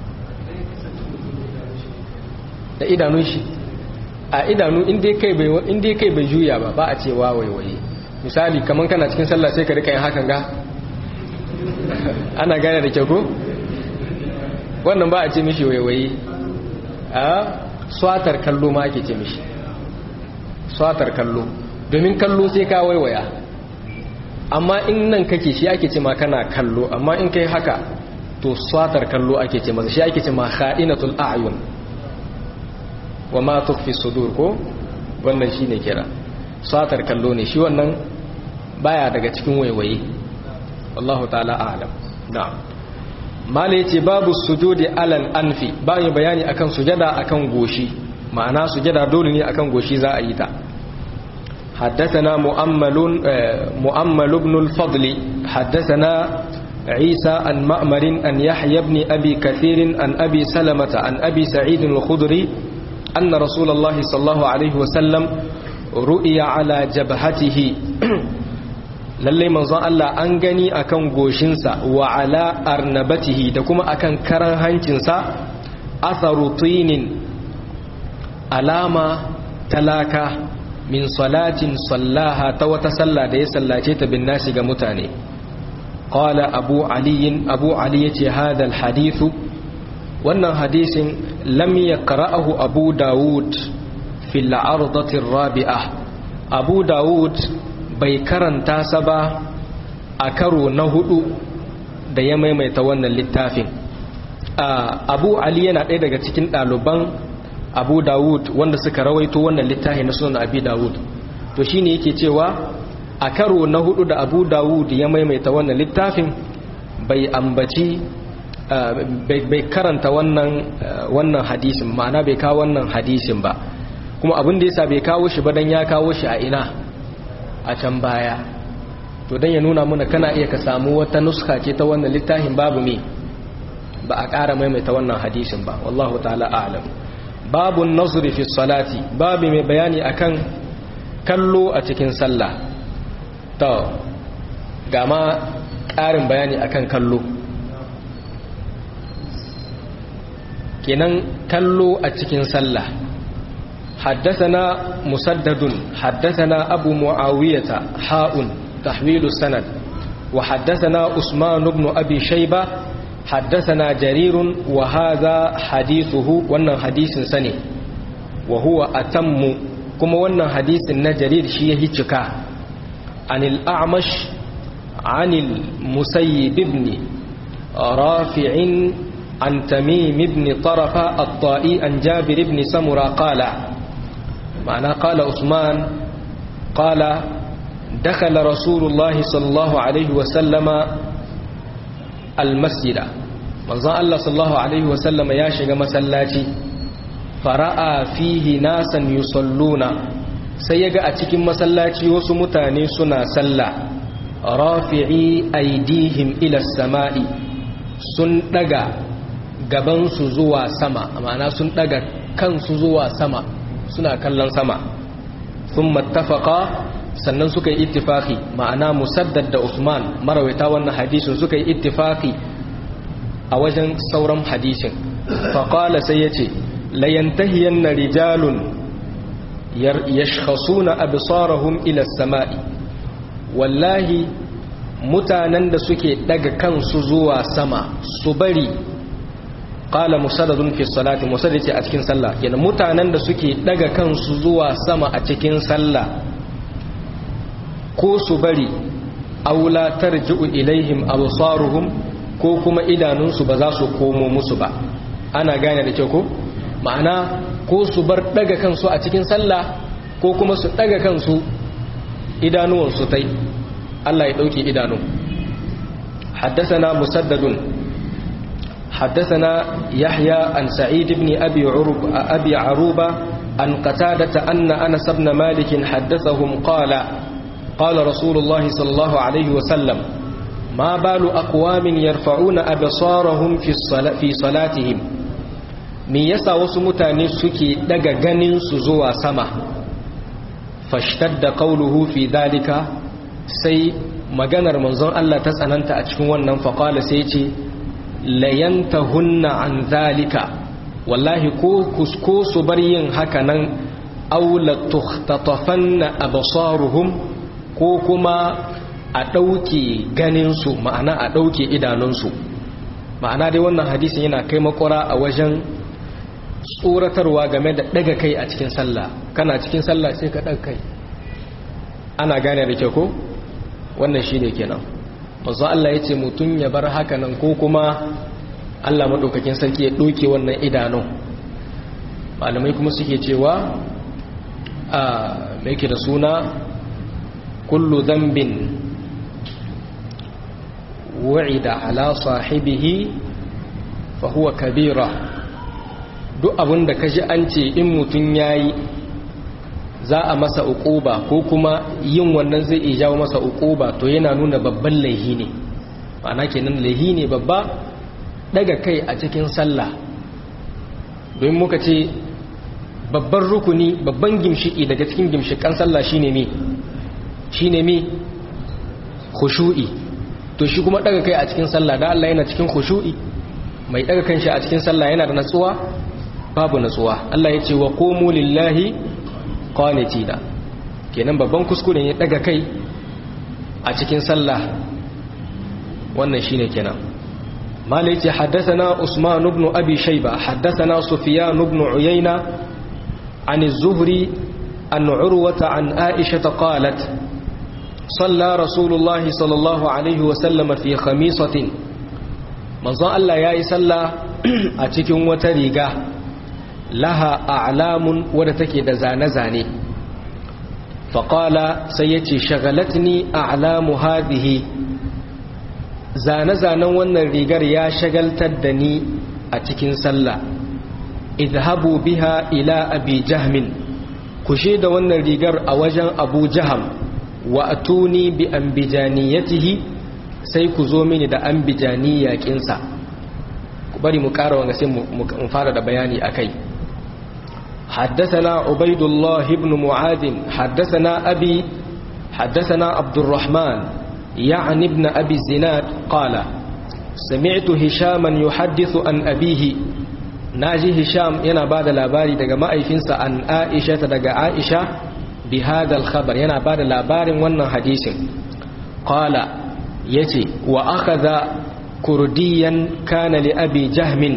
da idanun shi a idanu inda kai bai juya ba ba a cewa waiwaye misali kamar kana cikin sallah sai ka rika yin hakan ga ana gane da kyau ko wannan ba a ce mishi waiwaye a swatar kallo ma ake ce mishi swatar kallo domin kallo sai ka waiwaya amma in nan kake shi ake ce ma kana kallo amma in kai haka to swatar kallo ake ce masa shi ake ce ma kha'inatul a'yun wa ma tukhfi sudur ko wannan shine kira swatar kallo ne shi wannan baya daga cikin waiwaye wallahu ta'ala a'lam na'am mala yace babu sujudi alal anfi bayan bayani akan sujada akan goshi ma'ana sujada dole ne akan goshi za a yi ta حدثنا مؤمل مؤمل بن الفضل حدثنا عيسى عن مأمر أن يحيى بن أبي كثير عن أبي سلمة عن أبي سعيد الخدري أن رسول الله صلى الله عليه وسلم رؤي على جبهته lalle manzon Allah an gani akan goshinsa wa ala arnabatihi da kuma akan karan hancinsa atharu tinin alama talaka min salatin sallaha ta wata sallah da ya sallace ta bin nasi ga mutane qala abu ali abu ali yace hada alhadithu wannan hadisin lam yaqra'ahu abu daud fil ardati rabi'ah abu daud bai karanta sa ba a karo na hudu da ya maimaita wannan littafin abu ali yana ɗaya daga cikin ɗaliban abu dawud wanda suka rawaito wannan littafi na sunan abi dawud to shine yake cewa a karo na hudu da abu dawud ya maimaita wannan littafin bai ambaci bai karanta wannan wannan hadisin ma'ana bai kawo wannan hadisin ba kuma abin da yasa bai kawo shi ba dan ya kawo shi a ina a can baya to dan ya nuna mana kana iya ka samu wata nuska ce ta wannan littafin babu me ba a ƙara maimaita wannan hadisin ba wallahu ta'ala a'lam babu nazri fi salati babu mai bayani akan kallo a cikin sallah to ga ma ƙarin bayani akan kallo kenan kallo a cikin sallah حدثنا مسدد حدثنا أبو معاوية حاء تحويل السند وحدثنا عثمان بن أبي شيبة حدثنا جرير وهذا حديثه wannan hadisin sane wa huwa atammu kuma wannan hadisin na jarir shi yahi cika anil a'mash anil musayyib ibn rafi'in an tamim ibn tarafa at-ta'i an jabir ibn samura qala ma'ana qala usman qala دخل رسول الله صلى الله عليه وسلم المسجد manzon Allah sallallahu alaihi wasallam ya shiga masallaci fara'a fihi nasan yusalluna sai yaga a cikin masallaci wasu mutane suna sallah rafi'i aidihim ila samai sun daga gaban su zuwa sama ma'ana sun daga kansu zuwa sama suna kallon sama thumma ittafaqa sannan suka yi ittifaki ma'ana musaddad da Usman marawaita wannan hadisin suka yi ittifaki a wajen sauran hadisin faƙala sai ya ce layantahiyan na rijalun yashkhasuna absarahum ila sama'i wallahi mutanen da suke daga kansu zuwa sama su bari qala musaddadun fi salati musaddad ce a cikin sallah yana mutanen da suke daga kansu zuwa sama a cikin sallah ko su bari aula tarji'u ilaihim absaruhum ko kuma idanunsu ba za su komo musu ba ana gane da kyau ko ma'ana ko su bar daga kansu a cikin sallah ko kuma su daga kansu idanuwansu tai Allah ya dauke idanu حدثنا مسدد حدثنا يحيى عن سعيد بن أبي, عروب أبي عروبة عن قتادة أن أنس بن مالك حدثهم قال قال رسول الله صلى الله عليه وسلم ما بال أقوام يرفعون أبصارهم في, الصلاة في صلاتهم me yasa wasu mutane suke daga ganin su zuwa sama fashtadda qawluhu fi dalika sai maganar manzon Allah ta tsananta a cikin wannan faqala sai ce layantahunna an zalika wallahi ko kusko su bar yin haka nan aula tuhtatafanna absaruhum ko kuma a ɗauke ganinsu ma'ana a ɗauke idanunsu ma'ana dai wannan hadisin yana kai makwara a wajen tsoratarwa game da ɗaga kai a cikin sallah kana cikin sallah sai ka ɗaga kai ana gane da kyau ko wannan shi ne kenan mazu Allah ya ce mutum ya bar haka nan ko kuma Allah maɗaukakin sarki ya ɗauke wannan idanun malamai kuma suke cewa a mai ke da suna kullu zambin wa'ida ala sahibihi fa huwa kabira duk abin da kaji an ce in mutum yayi za a masa uquba ko kuma yin wannan zai iya jawo masa uquba to yana nuna babban laihi ne ma'ana kenan laihi ne babba daga kai a cikin sallah don muka ce babban rukuni babban gimshiki daga cikin gimshikan sallah shine me shine me khushu'i to shi kuma daga kai a cikin sallah da Allah yana cikin khushu'i mai daga kanshi a cikin sallah yana da natsuwa babu natsuwa Allah ya ce wa qumu lillahi qanitina kenan babban kuskure ne daga kai a cikin sallah wannan shine kenan malai ce haddathana usman ibn abi shayba haddathana sufyan ibn uyayna عن الزهري عن عروة عن عائشة قالت صلى رسول الله صلى الله عليه وسلم في خميصة manzon Allah ya yi sallah a cikin wata riga laha a'lamun wadda take da zane-zane faƙala sai ya ce shagalatni a'lamu hadhihi zane-zanen wannan rigar ya shagaltar da ni a cikin sallah idhabu biha ila abi jahmin kushe da wannan rigar a wajen abu jaham wa atuni bi ambijaniyatihi sai ku zo mini da ambijaniya kinsa ku bari mu ƙara wanga sai mu fara da bayani akai حدثنا عبيد الله بن معاذ حدثنا أبي حدثنا عبد الرحمن يعني ابن أبي الزناد قال سمعت هشاما يحدث عن أبيه naji hisham yana ba da labari daga ma'aifinsa an aisha ta daga aisha bi hadal khabar yana ba da labarin wannan hadisin qala yace wa akhadha kurdiyan kana li abi jahmin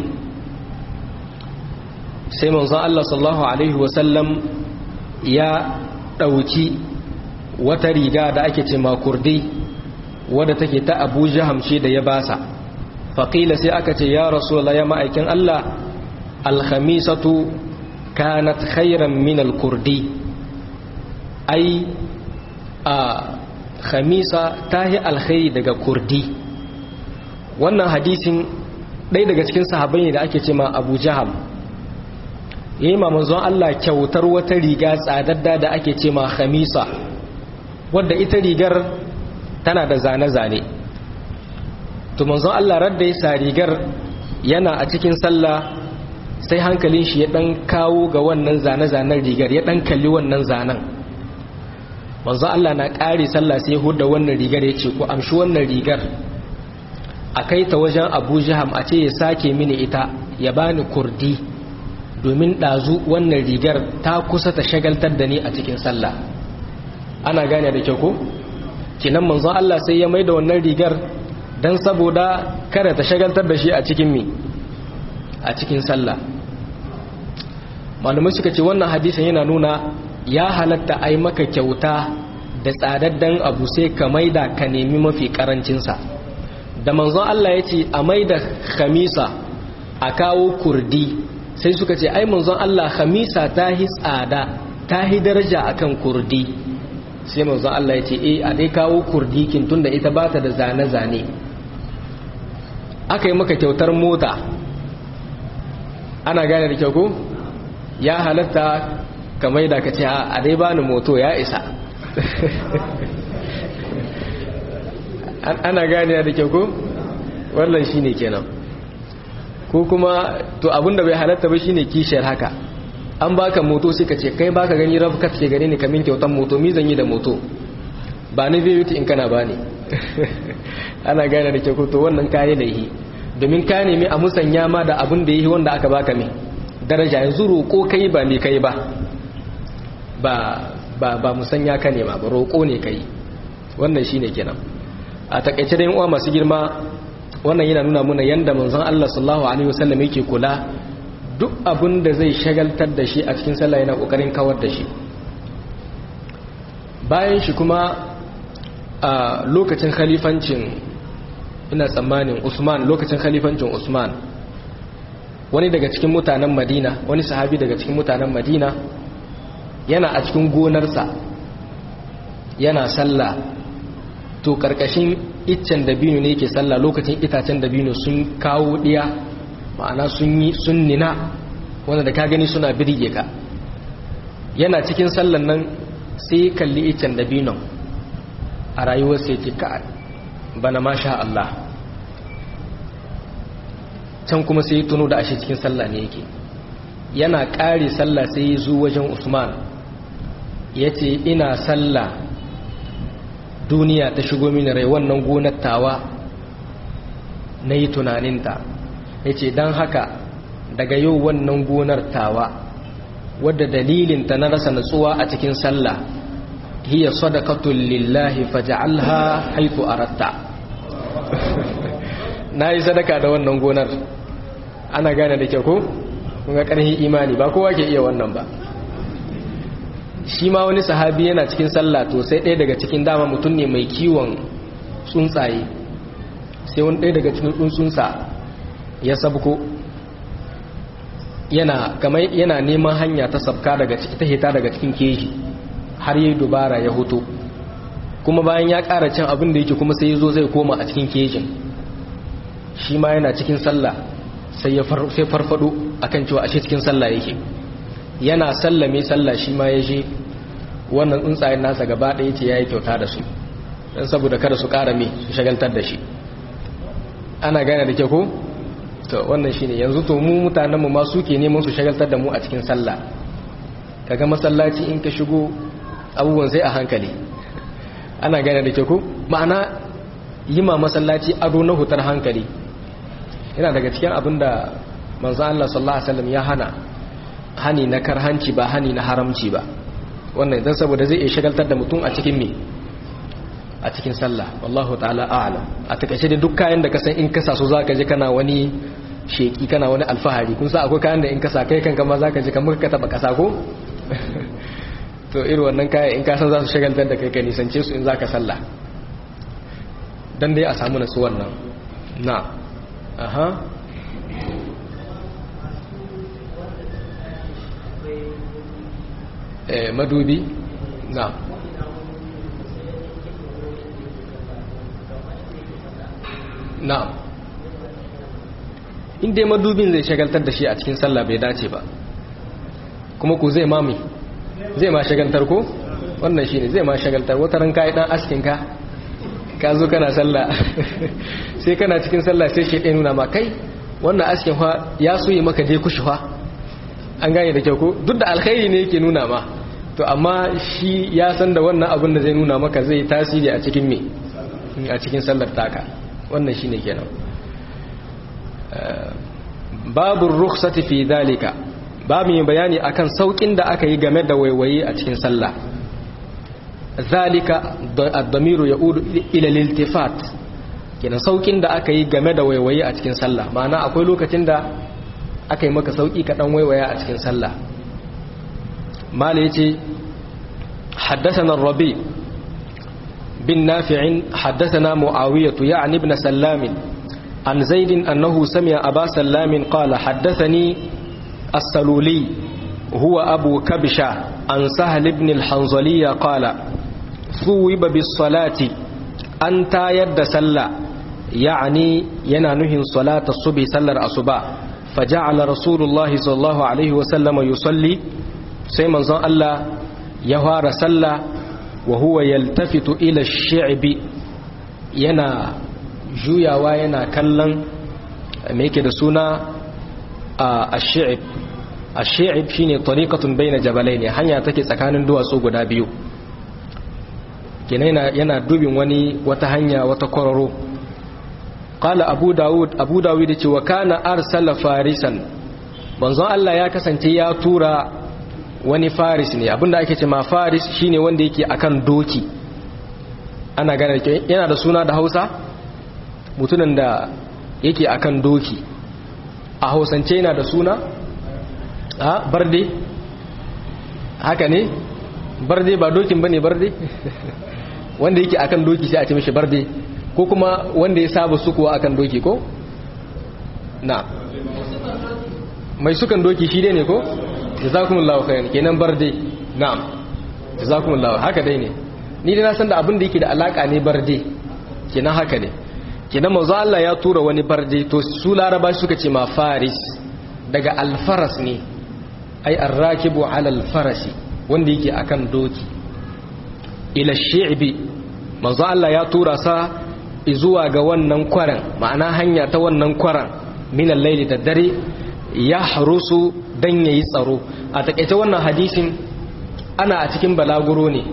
sai manzon Allah sallallahu alaihi wasallam ya ɗauki wata riga da ake ce kurdi wadda take ta abu jaham ce da ya basa faƙila sai aka ce ya rasu ya ma'aikin Allah alhamisatu kanat khairan min kurdi ai a khamisa ta yi alkhairi daga kurdi wannan hadisin ɗaya daga cikin sahabai ne da ake ce ma abu jaham ya yi manzon Allah kyautar wata riga tsadadda da ake ce ma khamisa wadda ita rigar tana da zane-zane to manzon Allah radda ya sa rigar yana a cikin sallah sai hankalin shi ya dan kawo ga wannan zane-zanen rigar ya dan kalli wannan zanen manzon Allah na ƙare sallah sai hudda wannan rigar ya ce ku amshi wannan rigar a kai ta wajen abu jiham a ce ya sake mini ita ya bani kurdi domin ɗazu wannan rigar ta kusa ta shagaltar da ni a cikin sallah ana gane da kyau ko kinan manzon Allah sai ya maida wannan rigar dan saboda kada ta shagaltar da shi a cikin mi a cikin sallah malamai suka ce wannan hadisin yana nuna ya halatta ai maka kyauta da tsadaddan abu sai ka maida ka nemi mafi karancinsa da manzon Allah ya ce a maida khamisa a kawo kurdi sai suka ce ai manzon Allah khamisa ta hi tsada ta hi daraja akan kurdi sai manzon Allah ya ce eh a dai kawo kurdi kin tunda ita bata da zane-zane aka yi maka kyautar mota ana gane da kyau ko ya halatta kamar da ka ce a dai bani moto ya isa ana gane da kyau ko wannan shine kenan ko kuma to abinda bai halatta ba shine kishiyar haka an baka moto sai ka ce kai baka gani rafkat ke gani ne kamin kyautan moto mi zan yi da moto ba ni zai yuti in kana ba ne ana gane da kyau to wannan kayi da yi domin ka nemi a musanya ma da abin da yi wanda aka baka mai daraja yanzu roƙo kai ba ne kai ba ba ba ba musanya ka nema ba roƙo ne kai wannan shine kenan a takaice da uwa masu girma wannan yana nuna muna yanda manzon Allah sallallahu alaihi wasallam yake kula duk abin da zai shagaltar da shi a cikin sallah yana kokarin kawar da shi bayan shi kuma a lokacin khalifancin ina tsammanin Usman lokacin khalifancin Usman wani daga cikin mutanen Madina wani sahabi daga cikin mutanen Madina yana a cikin gonarsa yana sallah to karkashin iccen dabino ne yake sallah lokacin itacen dabino sun kawo diya ma'ana sun yi sun nina wanda da ka gani suna birge ka yana cikin sallan nan sai kalli iccen dabinon a rayuwar sai ce ka bana masha Allah can kuma sai tuno da ashe cikin sallah ne yake yana ƙare sallah sai ya zo wajen Usman ya ce ina sallah duniya ta shigo mini rai wannan gonar tawa na yi tunaninta ya ce don haka daga yau wannan gonar tawa wadda dalilinta na rasa natsuwa a cikin sallah hiya sadaqatul lillahi faj'alha haythu aratta nayi sadaka da wannan gonar ana gane da kyau ko kun ga karhi imani ba kowa ke iya wannan ba shi ma wani sahabi yana cikin sallah to sai ɗaya daga cikin dama mutum ne mai kiwon tsuntsaye sai wani ɗaya daga cikin tsuntsunsa ya sabko yana kamar yana neman hanya ta sabka daga ciki ta hita daga cikin keji har yi dubara ya hoto kuma bayan ya ƙara cin abin da yake kuma sai ya zo zai koma a cikin kejin shi ma yana cikin sallah sai ya farfado akan cewa ashe cikin sallah yake yana sallame sallah shi ma ya je wannan tsuntsayen nasa gaba ɗaya ce ya yi kyauta da su don saboda kada su ƙara me su shagaltar da shi ana gane da ke ko? to wannan shi ne yanzu to mu mutanenmu ma suke neman su shagaltar da mu a cikin sallah kaga masallaci in ka shigo abubuwan sai a hankali ana gane da ke ko? ma'ana yi ma masallaci ado na hutar hankali yana daga cikin abin da manzan Allah sallallahu Alaihi wasallam ya hana hani na karhanci ba hani na haramci ba wannan idan saboda zai iya shagaltar da mutum a cikin me a cikin sallah wallahu ta'ala a'lam a takaice da duk kayan da ka san in kasa su zaka ji kana wani sheki kana wani alfahari kun sa akwai kayan da in kasa kai kanka ma zaka ji kamar ka taba kasa ko to irin wannan kayan in ka san za su shagaltar da kai ka nisance su in zaka sallah dan dai a samu nasu wannan na aha eh madubi na na'am in dai madubin zai shagaltar da shi a cikin sallah bai dace ba kuma ku zai mami zai ma shagaltar ko wannan shine zai ma shagaltar wata ran kai dan askin ka ka zo kana sallah sai kana cikin sallah sai shi ɗaya nuna ma kai wannan askin fa ya so yi maka je kushi fa an gane da kyau ko duk da alkhairi ne yake nuna ma to amma shi ya san da wannan abin da zai nuna maka zai tasiri a cikin me a cikin sallar taka wannan shine kenan babu rukhsati fi dalika babu yin bayani akan saukin da aka yi game da waiwaye a cikin sallah zalika ad-damiru yaudu ila al-iltifat kenan saukin da aka yi game da waiwaye a cikin sallah ma'ana akwai lokacin da aka yi maka sauki ka dan waiwaya a cikin sallah mala yace حدثنا الربيع بن نافع حدثنا معاوية يعني ابن سلام عن زيد أنه سمع أبا سلام قال حدثني السلولي هو أبو كبشة عن سهل بن الحنظلية قال ثوب بالصلاة أنت يد سلا يعني ينانه صلاة الصبح سلر الصبح فجعل رسول الله صلى الله عليه وسلم يصلي سيما زان الله يهار سلا وهو يلتفت إلى الشعب ينا juyawa yana kallon me yake da suna a shi'ib a shi'ib shine tariqatun baina jabalai ne hanya take tsakanin duwatsu guda biyu kenan yana dubin wani wata hanya wata kwararo qala abu daud abu daud yace wa kana arsala farisan manzon Allah ya kasance ya tura wani faris ne abinda ake ce ma faris shine wanda yake akan doki ana gane yana da suna da Hausa mutumin da yake akan doki a hausance yana da suna a barde haka ne barde ba dokin bane barde wanda yake akan doki sai a ce mishi barde ko kuma wanda ya saba sukuwa akan doki ko na mai sukan doki shi dai ne ko jazakumullahu khairan kenan barde na'am jazakumullahu haka dai ne ni dai na san da abin da yake da alaka ne barde kenan haka ne kenan manzo Allah ya tura wani barde to su laraba suka ce ma faris daga alfaras ne ai arrakibu ala alfarasi wanda yake akan doki ila shi'bi manzo Allah ya tura sa zuwa ga wannan kwaran ma'ana hanya ta wannan kwaran min al-layli da dare ya harusu dan yayi tsaro a takeice wannan hadisin ana a cikin balaguro ne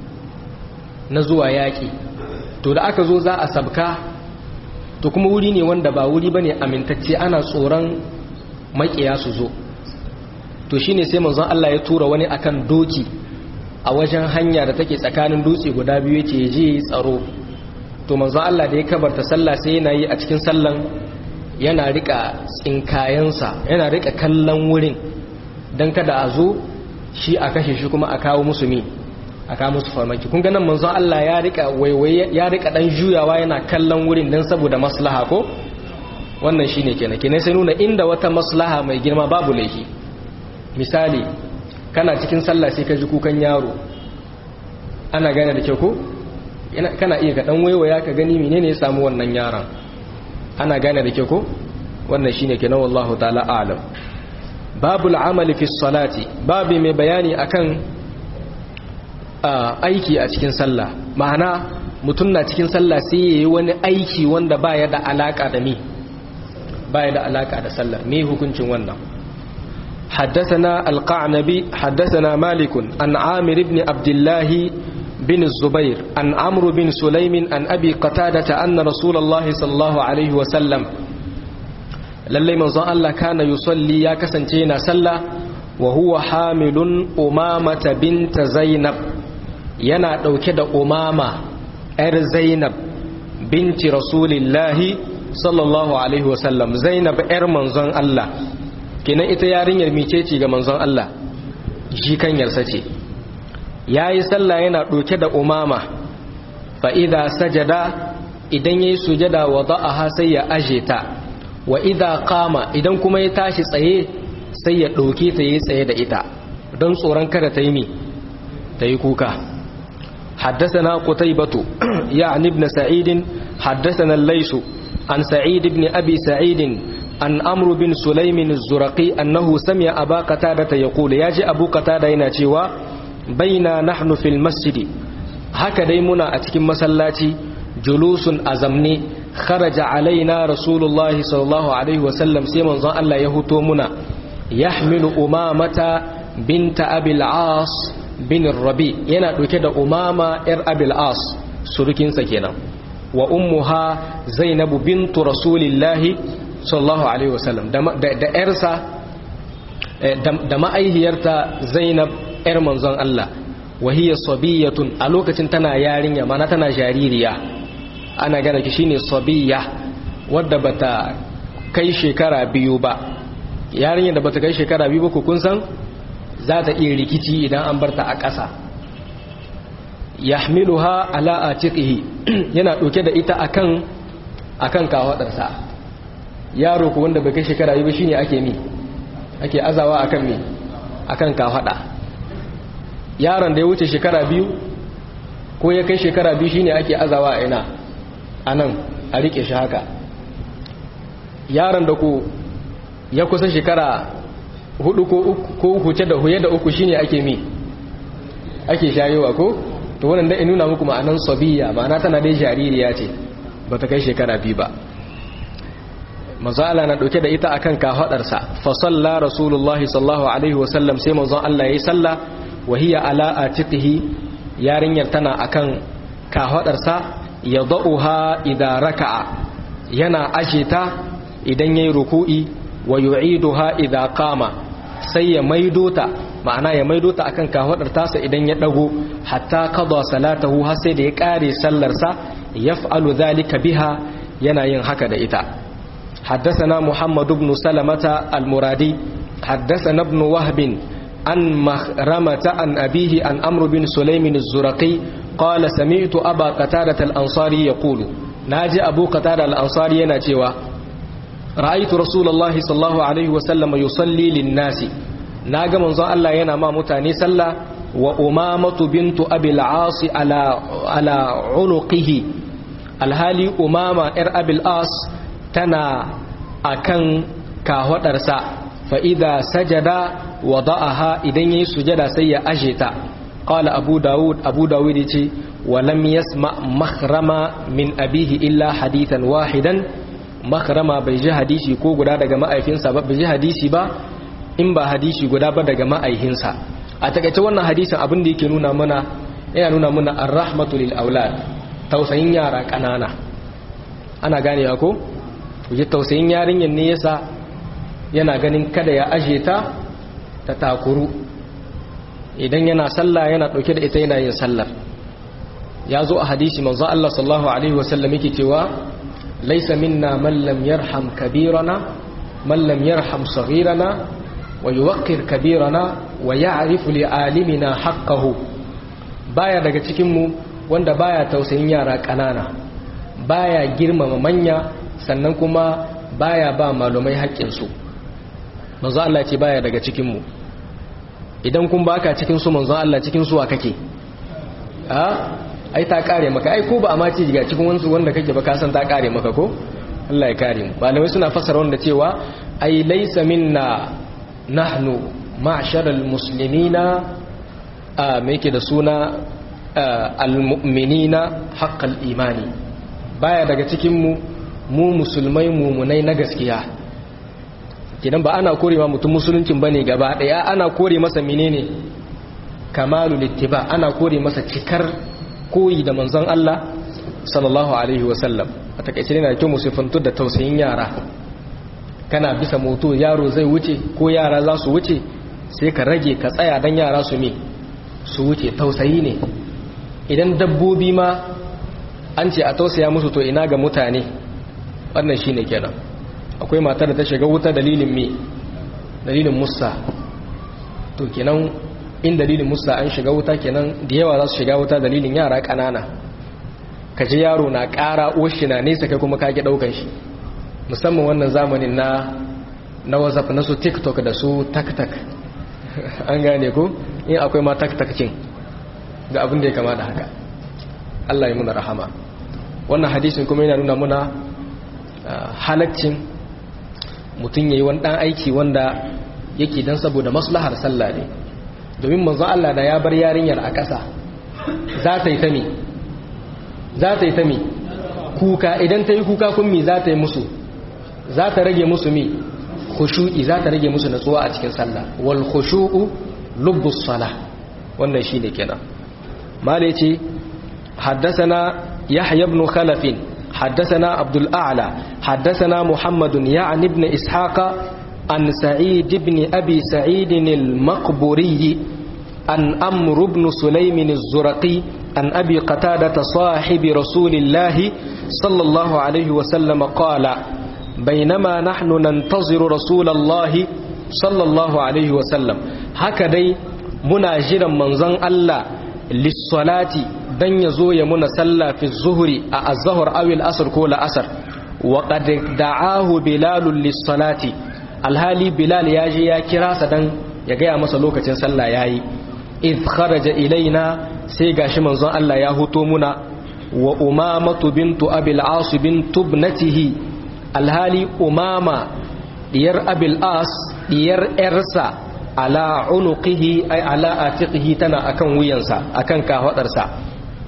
na zuwa yaki to da aka zo za a sabka to kuma wuri ne wanda ba wuri bane amintacce ana tsoron makiya su zo to shine sai manzon Allah ya tura wani akan doki a wajen hanya da take tsakanin dutse guda biyu yace je tsaro to manzon Allah da ya kabarta sallah sai yana yi a cikin sallan yana rika tsinkayensa yana rika kallon wurin dan kada a zo shi a kashe shi kuma a kawo musu mi a kawo musu farmaki kun ga nan manzon Allah ya rika waiwaye ya rika dan juyawa yana kallon wurin dan saboda maslaha ko wannan shine kenan kenan sai nuna inda wata maslaha mai girma babu laifi misali kana cikin sallah sai ka ji kukan yaro ana gane da kyau ko kana iya ka dan waiwaya ka gani menene ya samu wannan yaron ana gane da kyau ko wannan shine kenan wallahu ta'ala a'lam babul amali fi salati babu mai bayani akan aiki a cikin sallah ma'ana mutum na cikin sallah sai yayi wani aiki wanda baya da alaka da mi baya da alaka da sallah me hukuncin wannan حدثنا القعنبي حدثنا مالك عن عامر بن عبد الله بن الزبير عن عمرو بن سليم عن أبي قتادة أن رسول الله صلى الله عليه وسلم للي من الله كان يصلي يا كسنتين سلا وهو حامل أمامة بنت زينب yana ɗauke da umama 'yar zainab binti rasulillahi sallallahu alaihi wasallam zainab 'yar manzon Allah kenan ita yarinyar micece ga manzon Allah shi kanyarsa ce ya yi sallah yana ɗauke da umama fa'ida sajada idan ya yi sujada wa za'aha sai ya aje ta wa idha kama idan kuma ya tashi tsaye sai ya ɗauke ta yi tsaye da ita don tsoron kada ta yi mi ta yi kuka حدثنا قتيبة يعني ابن سعيد حدثنا الليث عن سعيد بن أبي سعيد عن أمر بن سليم الزرقي أنه سمع أبا قتادة يقول ياجي أبو قتادة يناتيوا بينا نحن في المسجد هكذا منا أتكم مسلاتي جلوس أزمني خرج علينا رسول الله صلى الله عليه وسلم سيمن ظن الله يهوتو منا يحمل أمامة بنت أبي العاص bin rabi yana ɗauke da umama yar abil as surukinsa kenan wa ummuha zainabu bintu rasulillahi sallallahu alaihi wasallam da yarsa da ma'aihiyarta zainab yar manzon Allah wa hiya sabiyatun a lokacin tana yarinya mana tana jaririya ana gana ki shine sabiya wadda bata kai shekara biyu ba yarinya da bata kai shekara biyu ba ku kun san za ta iya rikici idan an barta a ƙasa yahmiluha ala atiqihi yana ɗauke da ita akan akan kawadarsa yaro ko wanda bai kai shekara yi ba shine ake mi ake azawa akan mi akan kawada yaron da ya wuce shekara biyu ko ya kai shekara biyu shine ake azawa a ina anan a rike shi haka yaron da ko ya kusa shekara hudu ko huce da huye da uku shine ake mi ake shayewa ko to wannan da nuna muku ma'anan sabiya ma'ana tana dai jaririya ce ba ta kai shekara biyu ba manzo Allah na dauke da ita akan kafadarsa fa salla rasulullahi sallallahu alaihi wasallam sai manzo Allah yayi salla wa hiya ala atiqihi yarinyar tana akan kafadarsa yadauha idza raka'a yana ashita idan yayi ruku'i wa yu'iduha idza qama sai ya maido ta ma'ana ya maido ta akan kahodar tasa idan ya dago hatta qada salatahu har sai da ya kare sallar sa yaf'alu dhalika biha yana yin haka da ita حدثنا محمد بن سلمة المرادي حدثنا ابن وهب عن مخرمة عن أبيه عن أمر بن سليم الزرقي قال سمعت أبا قتادة الأنصاري يقول ناجي أبو قتادة الأنصاري يناتيوا رأيت رسول الله صلى الله عليه وسلم يصلي للناس ناغا منزon Allah yana ma mutane sallah wa umamatu bintu abil as ala ala unuqihi alhali umama ir abil as tana akan kahwadarsa fa idza sajada wada'aha idan yayi sujada sai ya aje ta qala abu daud abu daud yace wa lam yasma makhrama min abihi illa hadithan wahidan makarama bai ji hadisi ko guda daga ma'aikinsa ba bai ji hadisi ba in ba hadisi guda ba daga ma'aikinsa a takaice wannan hadisin abin da yake nuna mana yana nuna mana ar-rahmatu lil aulad tausayin yara kanana ana gane ko kuje tausayin yarinyar ne yasa yana ganin kada ya aje ta ta takuru idan yana sallah yana dauke da ita yana yin sallar ya zo a hadisi manzo Allah sallallahu alaihi wasallam yake cewa ليس منا من لم يرحم كبيرنا من لم يرحم صغيرنا ويوقر كبيرنا ويعرف لعالمنا حقه baya daga cikinmu wanda baya tausayin yara ƙanana baya girmama manya sannan kuma baya ba malumai haƙƙinsu manzo Allah ce baya daga cikinmu idan kun baka cikin su manzo Allah cikin su wa kake a ai ta kare maka ai ko ba a maci ga cikin wansu wanda kake ba ka san ta kare maka ko Allah ya kare mu malamai suna fassara wanda cewa ai laysa minna nahnu ma'sharal muslimina a me yake da suna almu'minina haqqal imani baya daga cikin mu mu musulmai mumunai na gaskiya kidan ba ana kore ma mutum musuluncin bane gaba daya ana kore masa menene kamalul ittiba ana kore masa cikar koyi da manzon Allah sallallahu alaihi wasallam a takaice ne na kyau musifantu da tausayin yara kana bisa moto yaro zai wuce ko yara za su wuce sai ka rage ka tsaya don yara su me su wuce tausayi ne idan dabbobi ma an ce a tausaya musu to ina ga mutane wannan shine kenan akwai matar da ta shiga wuta dalilin me dalilin musa to kenan in dalilin musa an shiga wuta kenan da yawa za su shiga wuta dalilin yara ƙanana ka ji yaro na ƙara oshi na nesa kai kuma kage ɗaukan shi musamman wannan zamanin na na whatsapp na su tiktok da su taktak an gane ko in akwai ma taktak cin ga abin da ya kama da haka Allah ya muna rahama wannan hadisin kuma yana nuna muna halaccin mutum ya yi wani ɗan aiki wanda yake don saboda maslahar sallah ne domin manzo Allah da ya bar yarinyar a ƙasa za ta yi ta mi za ta yi ta mi kuka idan ta yi kuka kun mi za ta yi musu za ta rage musu mi khushu'i za ta rage musu natsuwa a cikin sallah wal khushu'u lubbus salah wannan shine kenan mala ce حدثنا يحيى بن خلف حدثنا عبد الأعلى حدثنا محمد يعني بن إسحاق عن سعيد بن أبي سعيد المقبوري عن أمر بن سليم الزرقي عن أبي قتادة صاحب رسول الله صلى الله عليه وسلم قال بينما نحن ننتظر رسول الله صلى الله عليه وسلم هكذا مناجرا منزن الله للصلاة dan ya zo ya muna sallah fi zuhuri a azahar awil asar ko la'asar wa qad da'ahu bilalun lis-salati alhali bilal ya je ya kira sa dan ya gaya masa lokacin sallah yayi id kharaja ilaina sai gashi manzon Allah ya huto muna wa umamatu bintu abil as bintu ibnatihi alhali umama diyar abil as diyar yarsa ala unuqihi ay ala atiqihi tana akan wuyansa akan kafadarsa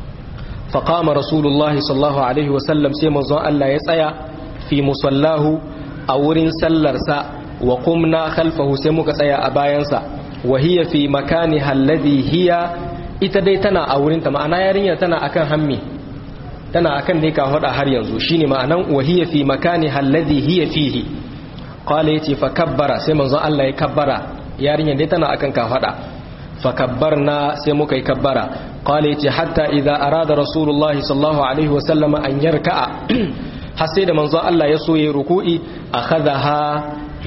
فقام رسول الله صلى الله عليه وسلم سيما زون الله يسايا في مصلاه أورين سلرسا وقمنا خلفه سيموك سايا أباينسا وهي في مكانها الذي هي ita dai tana a wurinta ma'ana yarinya tana akan hammi tana akan ne ka hada har yanzu shine ma'anan wahiya fi makani alladhi hiya fihi qala yace fa kabbara sai manzon Allah ya kabbara yarinya dai tana akan ka hada fa kabbarna sai muka yi kabbara qala yace hatta idza arada rasulullahi sallallahu alaihi wasallam an yarka'a har sai da manzon Allah ya so yayi ruku'i akhadha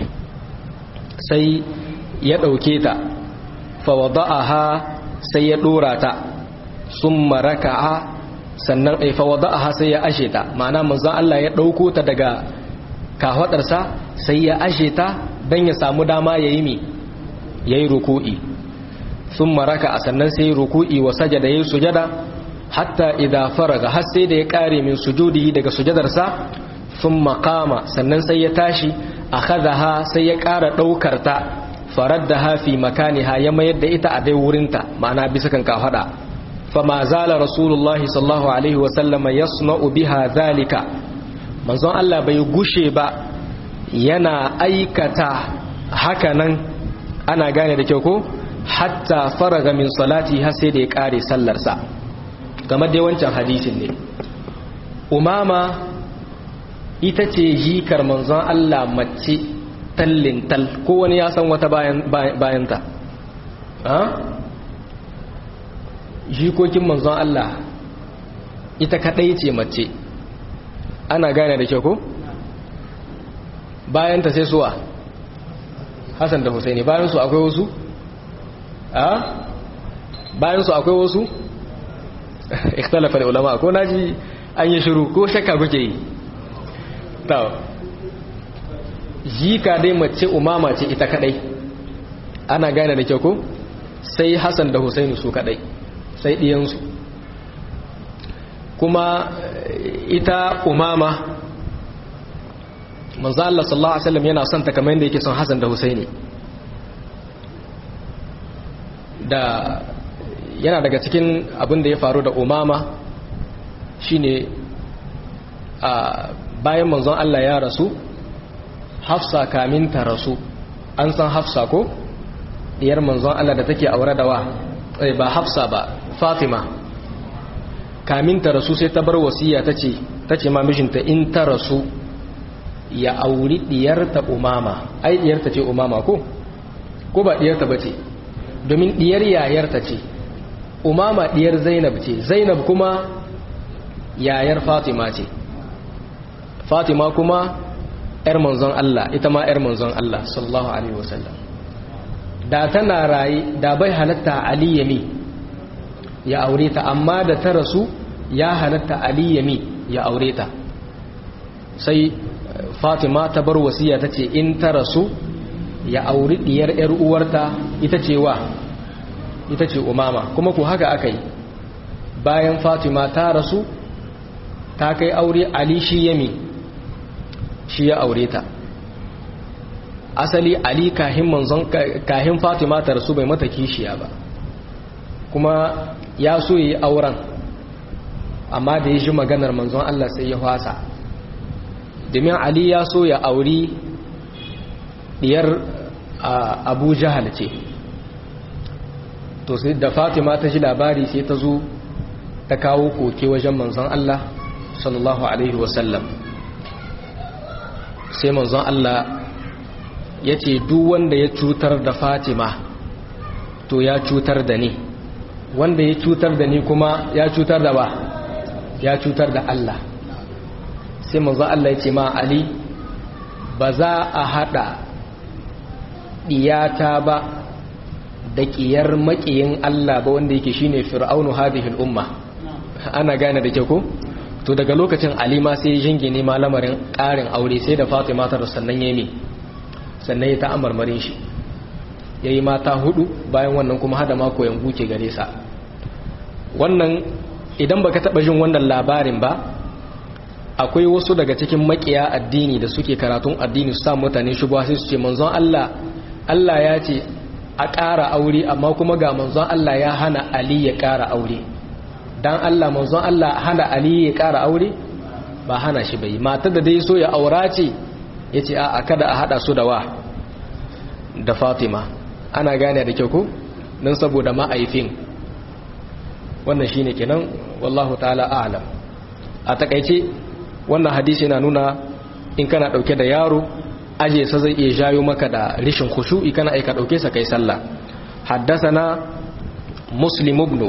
sai ya dauke ta fa wada'aha sai ya dora ta summa raka'a sannan ai fa wada'aha sai ya ashe ta ma'ana manzon Allah ya dauko ta daga kafadarsa sai ya ashe ta dan ya samu dama yayi mi yayi ruku'i summa raka'a sannan sai ruku'i wa sajada yayi sujada hatta idza faraga har sai da ya kare min sujudihi daga sujadarsa thumma qama sannan sai ya tashi akhadha sai ya kara daukar ta faraddaha fi makaniha ya mayar da ita a dai wurinta ma'ana bisa kan kafada fama zala rasulullah sallallahu alaihi wa sallama yasna'u biha zalika manzon Allah bai gushe ba yana aikata hakanan ana gane da kyau ko hatta faraga min salati har sai da ya kare sallarsa game da wancan hadisin ne umama ita ce jikar manzon Allah mace tallin tal ko wani ya san wata bayanta jikokin manzon Allah ita kadai ce mace ana gane da kyau ko bayanta sai suwa Hassan da Husaini bayan su akwai wasu a bayan su akwai wasu ikhtalafa da ulama ko naji an yi shiru ko shakka kuke yi ta jika dai mace umama ce ita kadai ana gane da kyau ko sai Hassan da Husaini su kadai sai diyansu kuma ita umama manzo Allah sallallahu alaihi wasallam yana son ta kamar yadda yake son Hassan da Husaini da yana daga cikin abin da ya faru da umama shine a bayan manzon Allah ya rasu hafsa kamin ta rasu an san hafsa ko diyar manzon Allah da take aure da wa ba hafsa ba fatima kamin ta rasu sai ta bar wasiya tace tace ma mijinta in ta rasu ya auri diyarta umama ai diyarta ce umama ko ko ba diyarta bace domin diyar yayarta ce umama diyar zainab ce zainab kuma yayar fatima ce fatima kuma ‘yar manzon Allah ita ma ‘yar manzon Allah sallallahu Alaihi wasallam da tana raye da bai halatta Ali yami ya aure ta amma da ta rasu ya halatta Ali yami ya aure ta sai fatima ta bar wasiya ta ce in ta rasu ya auri diyar ‘yar uwarta ita ce wa ita ce umama kuma ku haka aka yi bayan fatima ta rasu ta kai aure Ali shi yami shi ya aure ta asali ali kahin manzon kahin fatima ta rasu bai mata kishiya ba kuma ya so yi auren amma da ya ji maganar manzon Allah sai ya fasa domin ali ya so ya auri diyar abu jahal ce to sai da fatima ta ji labari sai ta zo ta kawo koke wajen manzon Allah sallallahu alaihi wasallam sai manzon Allah ya ce duk wanda ya cutar da fatima to ya cutar da ni wanda ya cutar da ni kuma ya cutar da ba ya cutar da Allah sai manzon Allah ya ce ma Ali ba za a hada diyata ba da ƙiyar maƙiyin Allah ba wanda yake shine fir'aunu hadhihi umma ana gane da ke ko to daga lokacin Ali ma sai jingine ma lamarin ƙarin aure sai da Fatima ta sannan yayi sannan ya ta amarmarin shi yayi mata hudu bayan wannan kuma hada ma koyan buke gare sa wannan idan baka taba jin wannan labarin ba akwai wasu daga cikin makiya addini da suke karatun addini su sa mutane shubha sai su ce manzon Allah Allah ya ce a ƙara aure amma kuma ga manzon Allah ya hana Ali ya ƙara aure dan Allah manzon Allah hana Ali ya ƙara aure ba hana shi bai matar da dai so ya aura ce yace a kada a hada su da wa da Fatima ana gane da kyau ko dan saboda ma'aifin wannan shine kenan wallahu ta'ala a'lam a takeice wannan hadisi yana nuna in kana dauke da yaro aje sa zai iya jayo maka da rishin khushu'i kana aika dauke sa kai sallah haddathana muslim ibn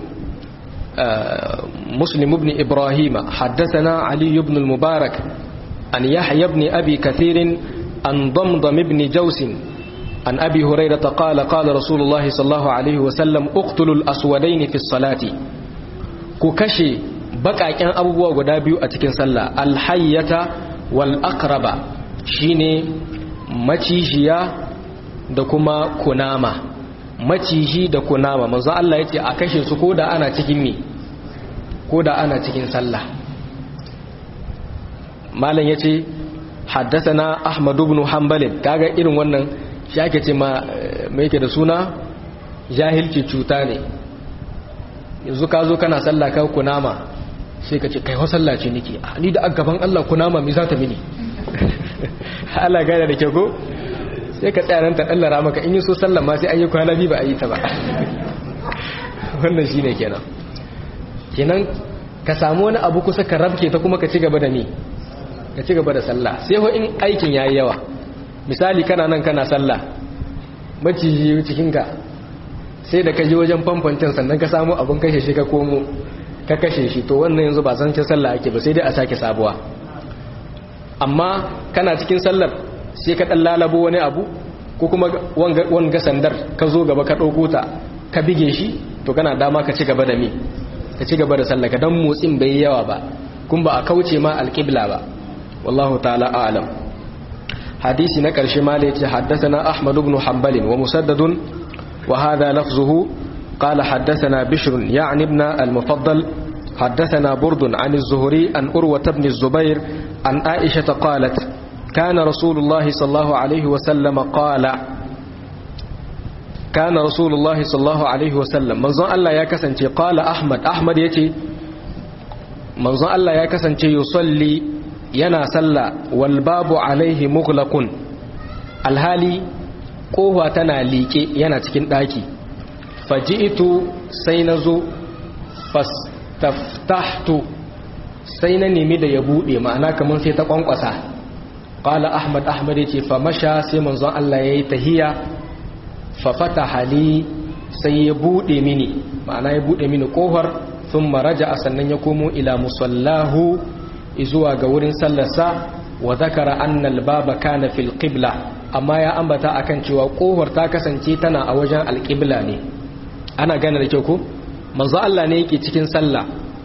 مسلم بن إبراهيم حدثنا علي بن المبارك عن يحيى بن أبي كثير عن ضمضم بن جوس عن أبي هريرة قال قال رسول الله صلى الله عليه وسلم اقتلوا الأسودين في الصلاة ككشي بقى كان أبوه ودابيو أتكين صلى الحية والأقرب شيني مچيجيا دكما كناما maciji da kunama manzo Allah yace a kashe su koda ana cikin mi koda ana cikin sallah malam yace haddathana ahmad ibn hanbal kaga irin wannan shi ake ce ma me yake da suna jahilci cuta ne yanzu ka zo kana sallah ka kunama sai ka ce kai wa sallah ce nake ni da gaban Allah kunama me za ta mini Allah gane da ke ko sai ka tsaya nan ta dallara maka in yi so sallan ma sai an yi kwana biyu ba a yi ta ba wannan shine kenan kenan ka samu wani abu kusa ka rabke ta kuma ka ci gaba da ni ka ci gaba da sallah sai ho in aikin yayi yawa misali kana nan kana sallah maciji cikin ka sai da ka je wajen famfancin sannan ka samu abun kashe shi ka komo ka kashe shi to wannan yanzu ba san sallah ake ba sai dai a sake sabuwa amma kana cikin sallar sai ka ɗan lalabo wani abu ko kuma wanga sandar ka zo gaba ka ɗauko ta ka bige shi to kana dama ka ci gaba da mi ka ci gaba da sallaka don motsin bai yi yawa ba kun ba a kauce ma alƙibla ba wallahu ta'ala a'lam hadisi na ƙarshe ma da yace haddathana ahmad ibn hanbal wa musaddadun wa hadha lafzuhu قال حدثنا بشر يعني ابن المفضل حدثنا برد عن الزهري عن أروة بن الزبير عن عائشة قالت كان رسول الله صلى الله عليه وسلم قال كان رسول الله صلى الله عليه وسلم منظر الله يا كسنتي قال أحمد أحمد يتي منظر الله يا كسنتي يصلي ينا صلى والباب عليه مغلق الهالي قوة تنا ليكي ينا تكين داكي فجئت سينزو فاستفتحت سينني مدى يبودي معنا كمان سيتقوم قصاه qala ahmad ahmad yace fa masha sai manzon Allah yayi tahiya fa fataha li sai ya bude mini ma'ana ya bude mini kofar thumma raja'a sannan ya komo ila musallahu izuwa ga wurin sallarsa wa zakara anna al-baba kana fil qibla amma ya ambata akan cewa kohar ta kasance tana a wajen al-qibla ne ana gane da kyau ko manzo Allah ne yake cikin sallah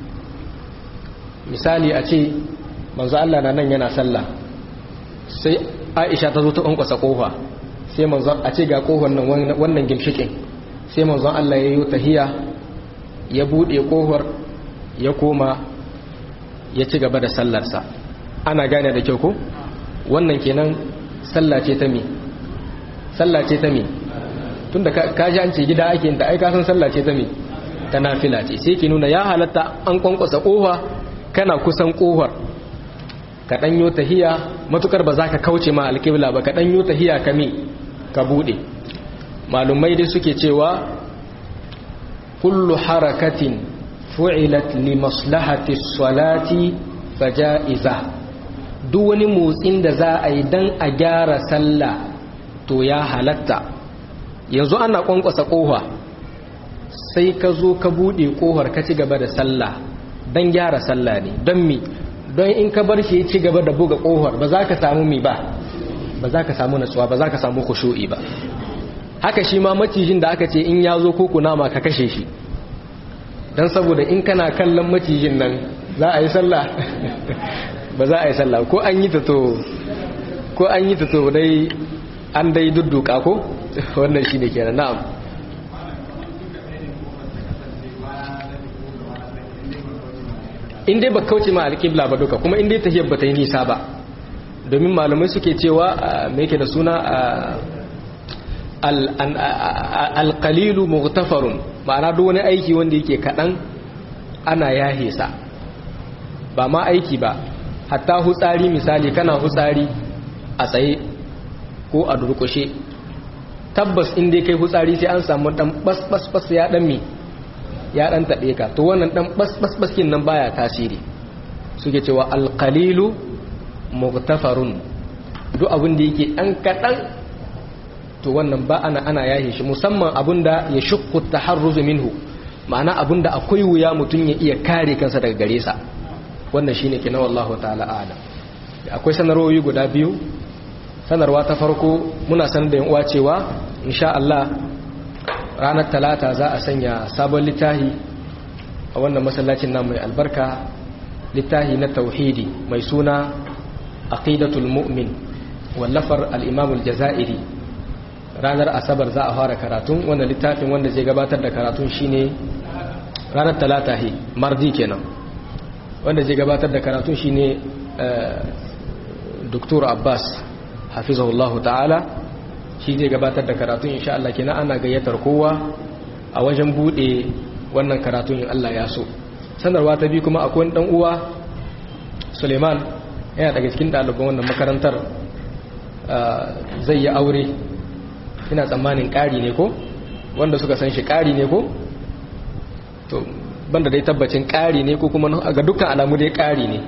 misali a ce manzo Allah na nan yana sallah sai Aisha ta zo ta ƙwanƙwasa ƙofa sai manzo a ce ga ƙofar nan wannan gimshikin sai manzo Allah ya yi tahiya ya buɗe ƙofar ya koma ya ci gaba da sallarsa ana gane da kyau ko wannan kenan sallah ce ta me sallah ce ta me tunda ka ji an ce gida ake yin ta ai ka san sallah ce ta me ta nafila ce sai ki nuna ya halatta an ƙwanƙwasa ƙofa kana kusan ƙofar ka ɗanyo tahiya matukar ba za ka kauce ma alƙibla ba ka ɗanyo tahiya ka mi ka buɗe malumai dai suke cewa kullu harakatin fu'ilat li maslahati salati faja'iza duk wani motsin da za a yi dan a gyara sallah to ya halatta yanzu ana kwankwasa ƙofa sai ka zo ka buɗe ƙofar ka ci gaba da sallah dan gyara sallah ne don mi don in ka bar shi ya ci gaba da buga kohar ba za ka samu mi ba ba za ka samu natsuwa ba za ka samu kushu'i ba haka shi ma macijin da aka ce in ya zo ko kunama ka kashe shi don saboda in kana kallon macijin nan za a yi sallah ba za a yi sallah ko an yi ta to ko an yi ta to dai an dai dudduka ko wannan shi ne kenan na'am in dai ba kauce ma alƙibla ba duka kuma in dai tahiyar ba ta yi nisa ba domin malamai suke cewa me yake da suna alƙalilu mughtafarun ma'ana duk wani aiki wanda yake kaɗan ana yahe sa ba ma aiki ba hatta hutsari misali kana hutsari a tsaye ko a durƙushe tabbas in dai kai hutsari sai an samu ɗan bas-bas ya ɗan mi ya dan taɓe ka to wannan dan basbaskin nan baya tasiri suke cewa alqalilu mughtafarun duk abin da yake dan kadan to wannan ba ana ana yahe shi musamman abinda ya shukku taharruz minhu ma'ana abinda akwai wuya mutun ya iya kare kansa daga gare sa wannan shine kina wallahu ta'ala a'lam akwai sanarwoyi guda biyu sanarwa ta farko muna sanar da yan uwa cewa insha Allah ranar talata za a sanya sabon littahi a wannan masallacin nan mai albarka littahi na tauhidi mai suna aqidatul mu'min wallafar al-imam al-jazairi ranar asabar za a fara karatun wannan littafin wanda zai gabatar da karatun shine ranar talata he mardi kenan wanda zai gabatar da karatun shine Dr. Abbas hafizahullahu ta'ala shi zai gabatar da karatun insha Allah kina ana gayyatar kowa a wajen bude wannan karatun in Allah ya so sanarwa ta bi kuma akwai dan uwa Suleiman yana daga cikin ɗaliban wannan makarantar zai yi aure ina tsammanin ƙari ne ko wanda suka san shi ƙari ne ko to banda dai tabbacin ƙari ne ko kuma ga dukkan alamu dai ƙari ne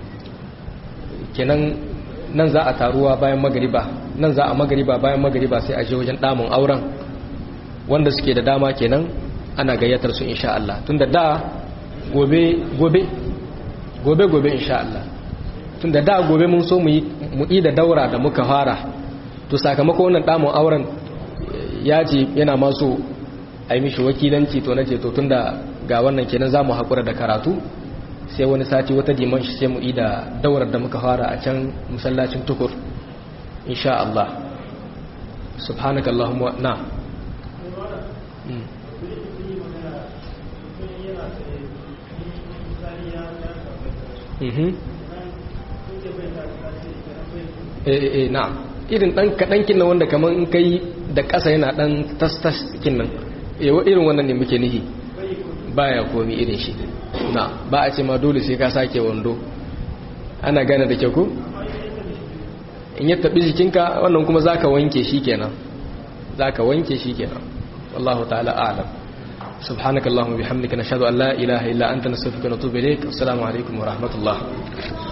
kenan nan za a taruwa bayan magariba nan za a magariba bayan magariba sai a je wajen damun auren wanda suke da dama kenan ana gayyatar su insha Allah tunda da gobe gobe gobe gobe insha Allah tunda da gobe mun so mu yi mu yi da daura da muka fara to sakamakon wannan damun auren ya ce yana ma so a yi mishi wakilanci to nace to tunda ga wannan kenan zamu hakura da karatu sai wani sati wata diman shi sai mu yi da daurar da muka fara a can masallacin tukur insha Allah subhanakallahumma na eh eh na irin dan kadan kin wanda kaman in kai da ƙasa yana dan tas-tas kin nan eh irin wannan ne muke nihi baya komi irin shi na ba a ce ma dole sai ka sake wando ana gane da kyau ko in ya tabi jikinka wannan kuma zaka wanke shi kenan zaka wanke shi kenan wallahu ta'ala a'lam subhanakallahumma bihamdika nashhadu an la ilaha illa anta nastaghfiruka wa natubu ilayk assalamu alaikum wa rahmatullah